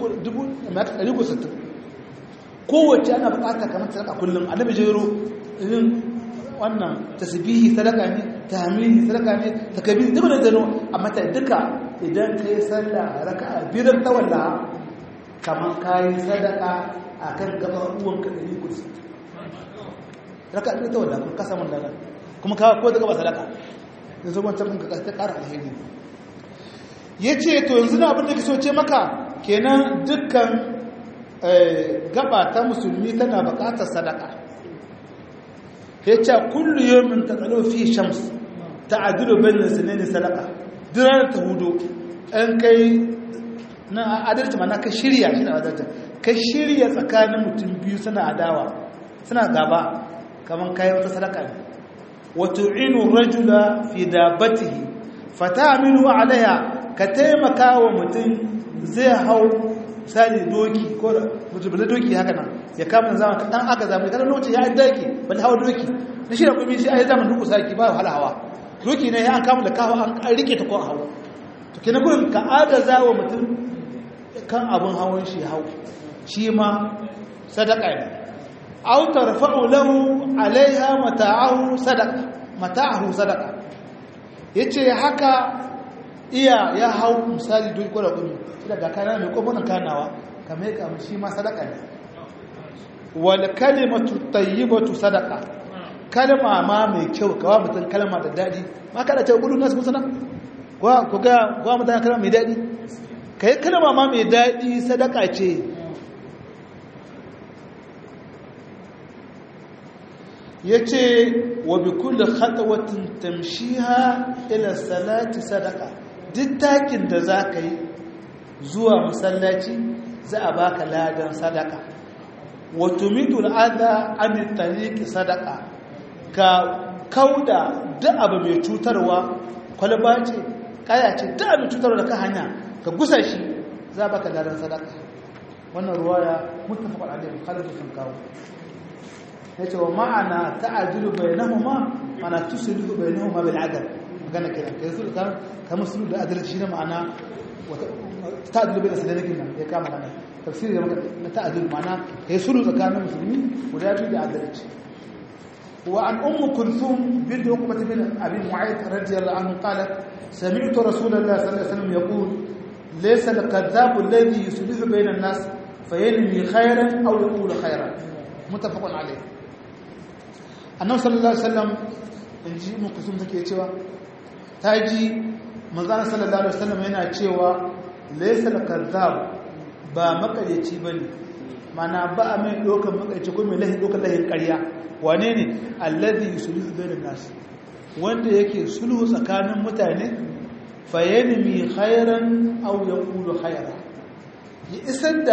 160 kowace ana bukata kamar sadaka kullum annabi jero irin wannan tasbihi sadaka ne tahmidi sadaka ne takbir duk da dano amma ta duka idan kai sallah raka'a biyar ta wallaha kamar kayi sadaka a kan gabar uwanka ɗari kusa raka ɗaya ta wadda kun kasa mun dada kuma kawo ko daga ba sadaka da zo wancan kun ta ƙara alheri ya ce to yanzu na abin da ke so ce maka kenan dukkan gaba ta musulmi tana buƙatar sadaka ya ce kullu yomin ta tsalo fi shams ta adilu bayan sinani sadaka durar ta hudu ɗan kai na adalci ma na ka shirya shi na adalci ka shirya tsakanin mutum biyu suna adawa suna gaba kamar kayan wata sadaka ne wato inu rajula fi dabatihi fata aminu alaiha ka taimaka wa mutum zai hau sani doki ko da mutum da doki haka nan ya kama zama ka dan aka zama kada lokacin ya yi daki ba da hawa doki na shi da kuma shi ai zaman duku saki ba wahala hawa doki ne ya an kama da kawo an rike ta ko hawa to kina gurin ka agaza wa mutum kan abin hawan shi hau shi ma sadaka ne aw tarfa'u lahu alaiha mata'ahu sadaqa mata'ahu sadaqa yace haka iya ya hau misali duk ko da gumi daga kana mai ko wannan kanawa kamar ka shi ma sadaka ne wal kalimatu tayyibatu sadaqa kalma ma mai kyau kawa mutum kalma da dadi ma kada ta gudu nasu musana ko ko ga ko mutum kalma mai dadi kai kalma ma mai dadi sadaka ce ya ce wa bi kulle khatawatin tamshiha ila salati sadaka duk takin da za ka yi zuwa masallaci za a baka ladan sadaka wa tumidu al'adha an tariqi sadaka ka kauda duk abu mai cutarwa kwalba ce kaya ce duk abu cutarwa da ka hanya ka gusa shi za baka ladan sadaka wannan ruwaya muttafaq alaihi bukhari da kawo ya ce wa ma'ana ta'adilu bainahuma mana tusulu bainahuma bil adl magana kenan kai su ka ka musulu da adalci shine ma'ana ta'adilu bain sadaqin nan ya kama nan tafsiri da na ta'adilu ma'ana kai sulu tsakanin musulmi guda biyu da adalci wa an ummu kulthum bint uqbah bin abi mu'ayth radiyallahu anhu qalat سمعت رسول الله صلى الله عليه وسلم يقول ليس الكذاب الذي يصلح بين الناس فينمي خيرا او يقول خيرا متفق عليه annabi sallallahu alaihi wasallam in ji mu kusum take cewa ta ji manzon sallallahu alaihi wasallam yana cewa laysa al-kazzab ba makaryaci bane mana ba a mai dokan makaryaci ko mai lahi dokan lahin ƙarya wane ne alladhi yuslihu bainan nas wanda yake sulhu tsakanin mutane fayanmi khairan aw yaqulu khairan ya isar da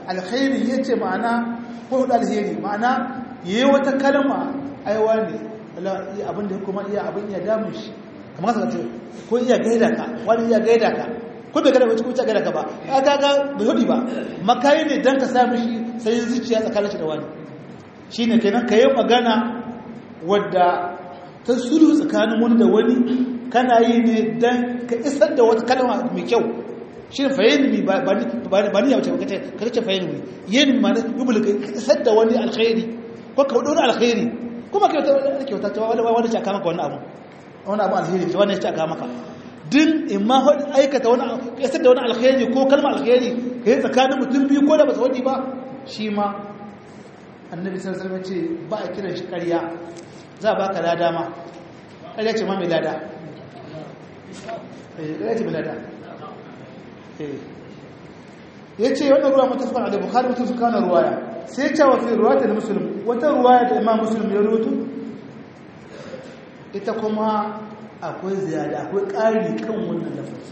alkhairi yace ma'ana ko da alheri ma'ana yayi wata kalma aiwa ne Allah iya abin da kuma iya abin iya damun shi kamar ka ce ko iya gaida ka wani iya gaida ka ko bai gaida ba ko ta gaida ka ba ka ga bai hudi ba makai ne dan ka sa mishi sai zuciya tsakanin shi da wani shine kenan ka yi magana wadda ta sulhu tsakanin wani da wani kana yi ne dan ka isar da wata kalma mai kyau shi ne fahimmi ba ni yawace ka ce fahimmi yin ma na yubul ka isar da wani alkhairi ko ka wani alkhairi kuma ka yi kyauta ta wani wani caka maka wani abu wani abu alkhairi ta wani ya caka maka din in ma aikata wani ka isar da wani alkhairi ko kalma alkhairi ka yi tsakanin mutum biyu ko da ba su wani ba shi ma annabi sun sarfa ce ba a kiran shi karya za a ba ka lada ma karya ce ma mai lada karya ce mai lada ya ce wannan ruwa mutafakar da bukari mutu suka na ruwaya sai ya cewa fi ruwa da musulun wata ruwaya da imam musulun ya rutu ita kuma akwai ziyada akwai ƙari kan wannan lafazi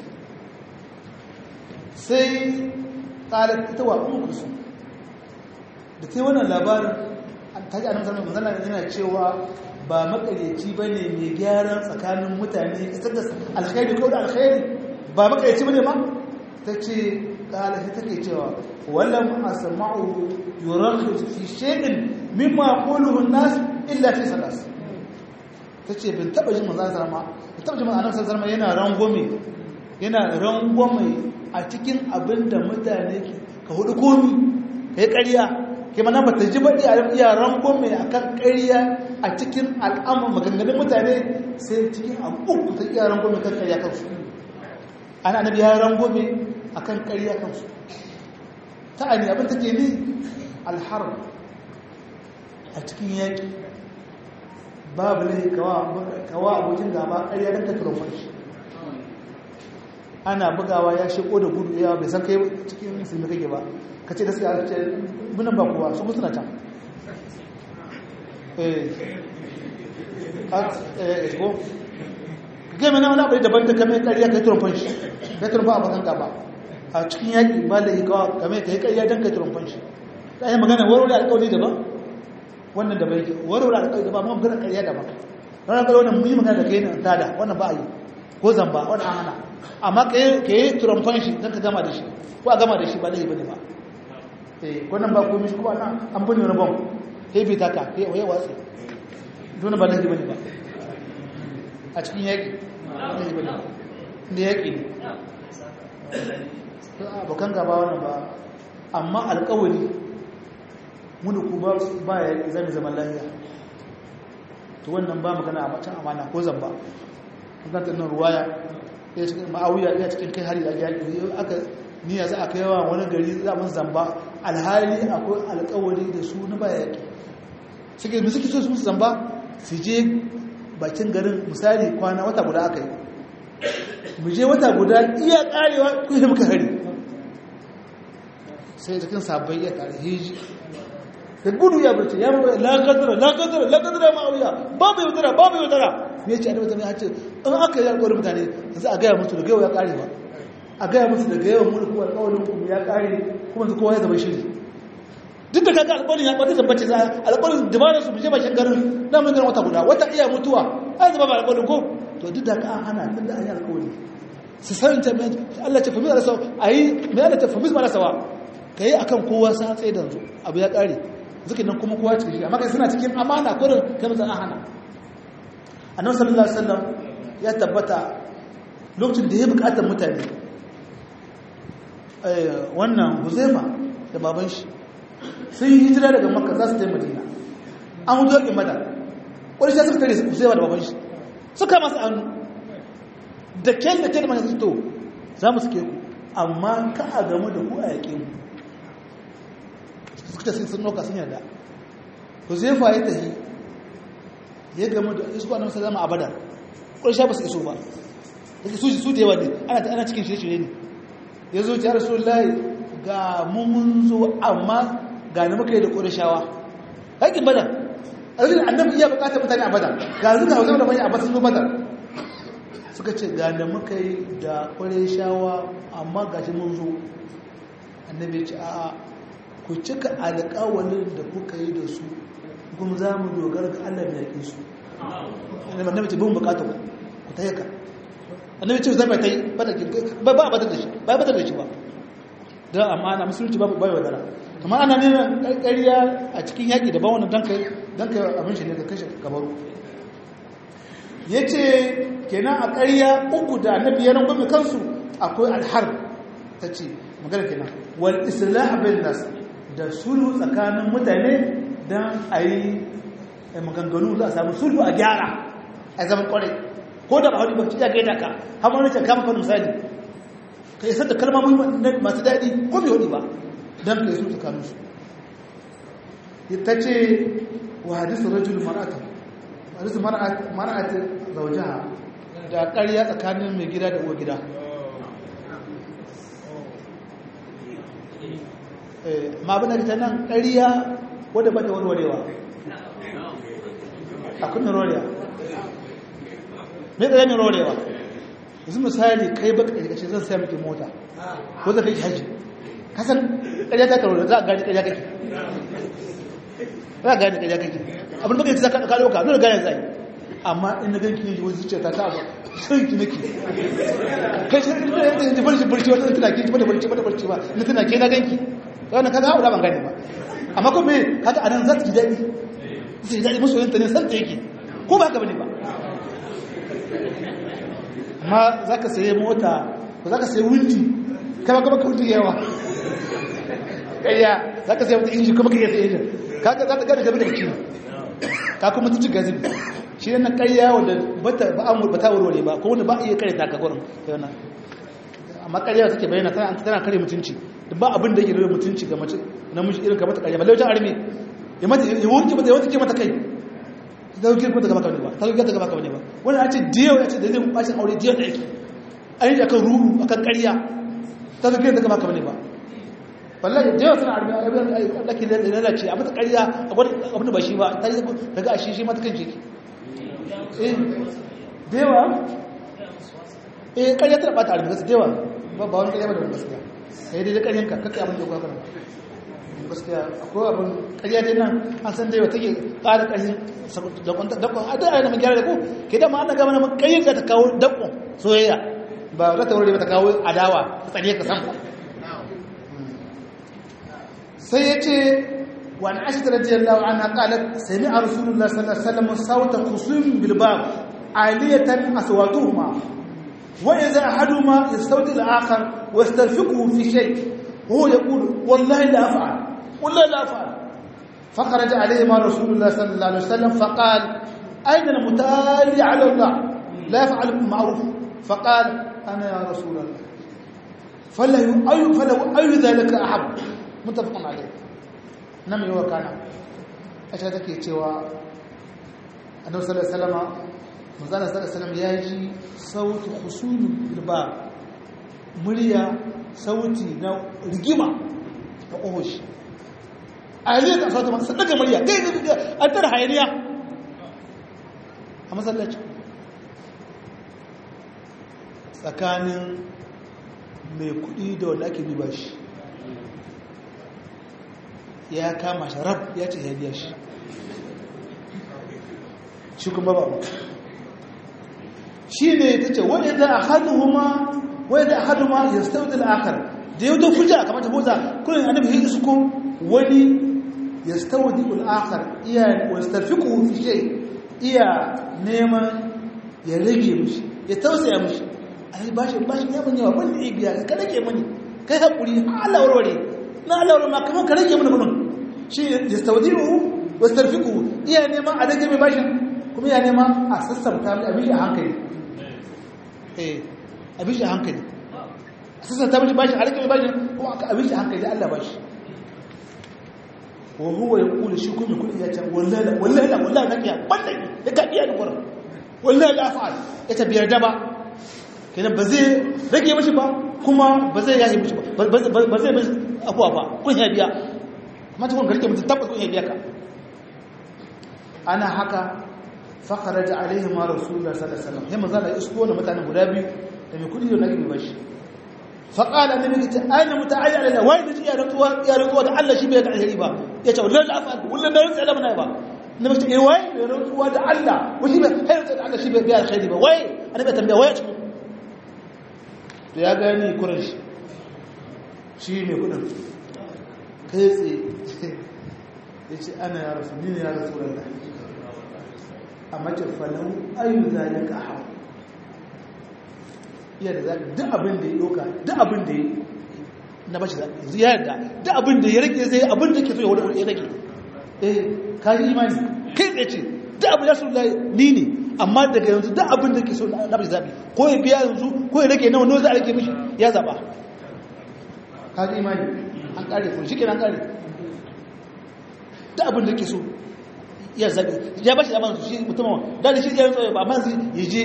sai ƙarar ita wa umarsu da ta yi wannan labarin ta ji anamsar mazana yana cewa ba makaryaci ba ne mai gyaran tsakanin mutane isar da alkhairi ko da alkhairi ba makaryaci ba ne ma ta ce ƙalashi take cewa wallan asama'u yurakhu fi shay'in mimma yaquluhu an-nas illa fi salas tace bin taba jin manzon sallama bin taba jin manzon sallama yana rangome yana rangome a cikin abinda mutane ka hudu komi kai ƙarya kai mana bata ji badi a iya rangome akan ƙarya a cikin al'amur maganganun mutane sai cikin abu uku ta iya rangome kan ƙarya kansu ana annabi ya rangome akan ƙarya kansu ta'ani abin take ni alharb a cikin yaƙi babu ne kawa abokin gaba ƙarya don ka turofar shi ana bugawa ya sheko da gudu yawa bai san kai cikin musulmi kake ba ka ce da suka alce munan ba kowa su musu na can eh ko ga mana wani abu daban da kamar ƙarya kai turofar shi kai turofar abokan gaba a cikin yaƙi ba da ikawa game ka yi ƙarya don ka turumfan shi ta yi magana warware alƙawari daban wannan da bai ke warware alƙawari daban ma magana ƙarya daban ranar ƙarya wannan mun yi magana da kai na tada wannan ba a yi ko zamba wannan an hana amma ka yi turumfan shi don ka gama da shi ko a gama da shi ba da yi bane ba eh wannan ba komai shi ko ana an bane wani bom kai bi taka kai waye watsi dole ba da yi bane ba a cikin yaƙi da yi bane ba da yaƙi ne abokan gaba wannan ba amma alkawari muni ku ba ya zami zaman lafiya to wannan ba magana a macen amana ko zamba magana nan ruwaya ya cikin ma'auya ya cikin kai hari da yaƙi aka niyya za a kai yawa wani gari zaman zamba alhali akwai alkawari da su na ba yaƙi suke mu suke so su musu zamba su je bakin garin misali kwana wata guda aka yi mu je wata guda iya karewa kun yi muka hari sai cikin sabon ya kare hiji da gudu ya barci ya mawa lagadara lagadara lagadara ma'auya babu yaudara babu yaudara ne ce annabi zama ya ce in aka yi alƙawarin mutane yanzu a gaya musu da gaiwa ya kare ba a gaya musu da gaiwa mulku alƙawarin kuma ya kare kuma su kowa ya zama shiri duk da kaga alƙawarin ya ɓata tabbace za alƙawarin dabarar su je bakin garin na mun garin wata guda wata iya mutuwa an zama ba alƙawarin ko to duk da ka an hana tun da an yi alƙawari su san ta Allah ta fami da a yi mai Allah ta fami da sawa ka yi akan kowa sa tsaye da yanzu abu ya ƙare zikin nan kuma kowa cikin shi amma kai suna cikin amana kurin kai mutan an hana annabi sallallahu alaihi wasallam ya tabbata lokacin da ya bukatar mutane wannan huzaifa da baban shi sun yi hijira daga makka za su ta yi madina an hudu yakin madar wani shi suka tare huzaifa da baban shi suka masu hannu da kyan da kyan da masu to za mu suke ku amma ka a gamu da ku a yaƙe mu suka ce sun ɗauka sun yarda huzaifa ya tafi ya gamu da isu annabi sallama a badar ƙarshe ba su iso ba da su su da yawa ne ana ana cikin shirye-shirye ne ya zo ya rasulullahi ga mun zo amma ga ni muka yi da ƙorashawa haƙin badar azin annabi iya buƙatar mutane a badar ga zuka hausa da manya a basun zo badar suka ce ga da muka yi da ƙorashawa amma ga shi mun zo annabi ce a'a ku cika alƙawalin da kuka yi da su kuma za mu dogara ga Allah da yaƙe su annabi ce bin bukata ku ku ta yaka annabi ce zai ta yi ba ba ba da shi ba ba da shi ba da amana musulunci ba ba wadara kamar ana neman ƙarƙariya a cikin yaƙi da ba wannan dan kai dan kai abin shi ne ka kashe gabaru yace kenan a ƙarya uku da annabi ya rangume kansu akwai alharb tace magana kenan wal islah bin nas da sulhu tsakanin mutane dan ayi maganganu za a samu sulhu a gyara a zaman kwarai ko da ba hudu ba ci ya gaida ka har wani ce kama kan misali ka isar da kalmomi masu daɗi ko bai hudu ba don ka yi su tsakanin su ta ce wa hadisun rajul mar'atan hadisun mar'atan zaujaha da ƙarya tsakanin mai gida da uwa gida ma abin da ta nan ƙarya wadda ba ta warwarewa a kunnin rorewa mai tsaye mai rorewa yanzu misali kai baka ƙarƙashin zan sai miki mota ko zai kai hajji kasan ƙarya ta karo za a gani ƙarya kake za a gani ƙarya kake abin baka yi ta ka ɗauka nuna gane zai amma in na ganki ne wani zuciya ta ta sai ki nake kai shi ne da barci barci wata tana ki ba da barci ba da barci ba na tana ke na ganki wannan kaga haura ban gane ba amma kuma kaga anan za ta ji daɗi zai daɗi masoyinta ne santa yake ko ba ka bane ba amma za ka saye mota ko za ka saye wunti kama kama ka wunti yawa ƙayya za ka saye wata inji kuma ka iya saye injin kaga za ta gada gabi da ciwo ka kuma tuci gazibi shi ne na ƙayya wanda ba ta warware ba ko wanda ba iya kare ta ka gurin yana amma ƙarya take bayyana tana kare mutunci ba abin da yake da mutunci ga mace namiji irin ka mata ƙarya balle wajen armi ya mata ya wanke mata ya wanke mata kai ta dauke ko ta gaba kawai ba ta dauke ta gaba kawai ba wannan a ce diyo ya ce da zai bacin aure diyo da yake an yi akan ruru akan ƙarya ta dauke ta gaba kawai ba wallahi diyo suna arbi a laki da lalace a mata ƙarya abin da ba shi ba ta yi daga a shi shi mata kan jiki eh dewa eh ƙarya tana bata arbi gasu dewa ba wani ƙarya ba da wani gaskiya sai dai da ƙaryanka kakka abin da ya kwakwara gaskiya akwai abin ƙarya dai nan an san dai wata ke ƙara ƙarfin dakon a da ayyana gyara da ku ke da ma ana gama na ƙayyar da ta kawo dakon soyayya ba za ta wuri ba ta kawo adawa ta tsare ka san sai ya ce wani ashi da rajiyar lawa ana ƙalar sami a rasulullah sallallahu alaihi wasallam sauta kusur bilbab aliyatan aswatuhuma wa idza ahaduma yastawdi al-akhar wa yastarfiquhu fi shay وهو يقول والله لا أفعل والله لا أفعل فخرج عليهما رسول الله صلى الله عليه وسلم فقال أين المتالي على الله لا يفعل بالمعروف فقال أنا يا رسول الله فله أي فله أي ذلك أحب متفق عليه نعم هو كان أشهدك يتوى النبي صلى الله عليه وسلم مزال صلى الله عليه وسلم يجي صوت خصوم بالباب murya sauti na rigima a ƙohoshi a yanzu ya kasuwa masu daga murya gai gai gai an tara hayaniya a masallaci tsakanin mai kuɗi da wanda ake biba shi ya kama shi rab ya ce ya biya shi shi kuma ba shi ne ta ce wani za a hannu huma wai da ahaduma yastawdi al-akhar da yau da fuja kamar ta boza kullun annabi hin su ko wani yastawdi al-akhar iya wastarfiqu fi shay iya neman ya rage mishi ya tausaya mishi ai bashi bashi ya mun yawa wanda ya biya ka rage mani kai hakuri Allah warware na Allah warware ma kamar ka rage mani kudin shi yastawdihu wastarfiqu iya neman a rage mai bashin kuma ya neman a sassauta mai abin a hankali eh abin shi hankali a sassan ta bashi bashi a rike mai bashi kuma aka abin shi hankali da Allah bashi wa huwa ya kula shi kuma kudi ya ce wallahi wallahi la wallahi nakiya banda ya ka iya dukwar wallahi la fa'al ya ta biyar da ba kenan ba zai rage mishi ba kuma ba zai yahi mishi ba ba zai mishi abuwa ba kun ya biya amma ta kun garke mutum tabbas kun ya biya ka ana haka fakaraja alaihi ma rasulullah sallallahu alaihi wasallam sai manzo Allah ya isko wannan mutanen guda biyu da mai kudi da nake bashi faqala annabi ta aina muta'ayya ala wai da ya rantsuwa ya rantsuwa da Allah shi bai ga alheri ba yace wallahi la afal wallahi da rantsuwa lamana ba na mace eh wai mai rantsuwa da Allah wani ba hayar da Allah shi bai biya alkhairi ba wai annabi tambaya wai a cikin to ya gani kurin shi shi ne kudin kai tsaye ya ce ana ya rasu ni ne ya rasu da a mace falon ayu zalika hau iya da zaɓi duk abin da ya ɗoka duk abin da ya na bashi zaɓi yanzu ya yarda duk abin da ya rage zai abin da ke so ya wani ya rage eh ka yi imani kai tsaye ce duk abin da su ni ne amma daga yanzu duk abin da ke so na bashi zaɓi ko ya biya yanzu ko ya rage nawa nawa za a rage mishi ya zaɓa ka yi imani an ƙare ko shi ke an ƙare duk abin da ke so ya zaɓi ya bashi zaɓa shi mutum da shi ya rantsa ba amma ya je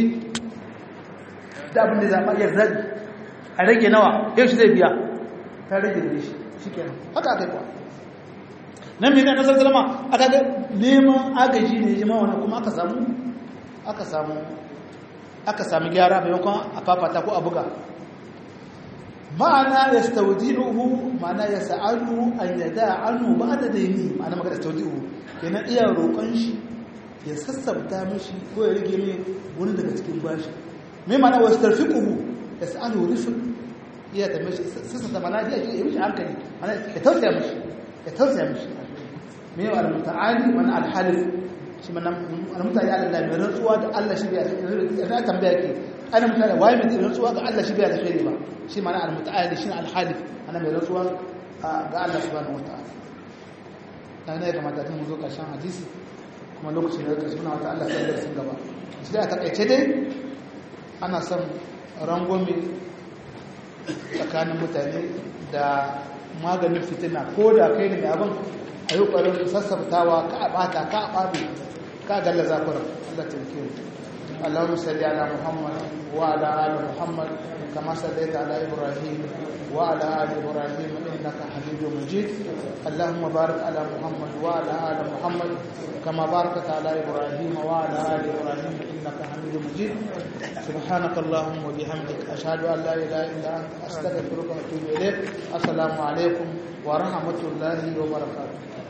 da abin da zaɓa ya zaɓi a rage nawa yau shi zai biya ta rage da shi shi kenan haka aka yi kuwa nan mai na zalama aka ga neman agaji ne jima wani kuma aka samu aka samu aka sami gyara maimakon a fafata ko a buga ma'ana ya staudi'uhu ma'ana ya sa'adu an yada annu ba da daini ma'ana maka da staudi'uhu kenan iya roƙon shi ya sassabta mishi ko ya rage mai wani daga cikin bashi mai mana wasu tarfiƙuhu ya sa'alu rufin iya ta mashi sassa mana ya ce ya mishi hankali mana ya tausaya mishi ya tausaya mishi mai yau al-muta'ali mana al-halif shi mana al-muta'ali ala Allah mai rantsuwa da Allah shi biya ya na tambaya ke ana mutane waye mai rantsuwa ga Allah shi biya da shi ba shi mana al-muta'ali shi al-halif ana mai rantsuwa ga Allah subhanahu wata'ala dan ne kamata tun mu zo karshen hadisi kuma lokacin da karshen wata Allah sai da sun gaba shi da takaice dai ana son rangwame tsakanin mutane da maganin fitina ko da kai ne mai abin a yi ƙwarin sassabtawa ka a ɓata ka a ɓabe ka galla zakuran Allah taimake mu اللهم صل على محمد وعلى ال محمد كما صليت على ابراهيم وعلى ال ابراهيم انك حميد مجيد اللهم بارك على محمد وعلى ال محمد كما باركت على ابراهيم وعلى ال ابراهيم انك حميد مجيد سبحانك اللهم وبحمدك اشهد ان لا اله الا انت استغفرك واتوب اليك السلام عليكم ورحمه الله وبركاته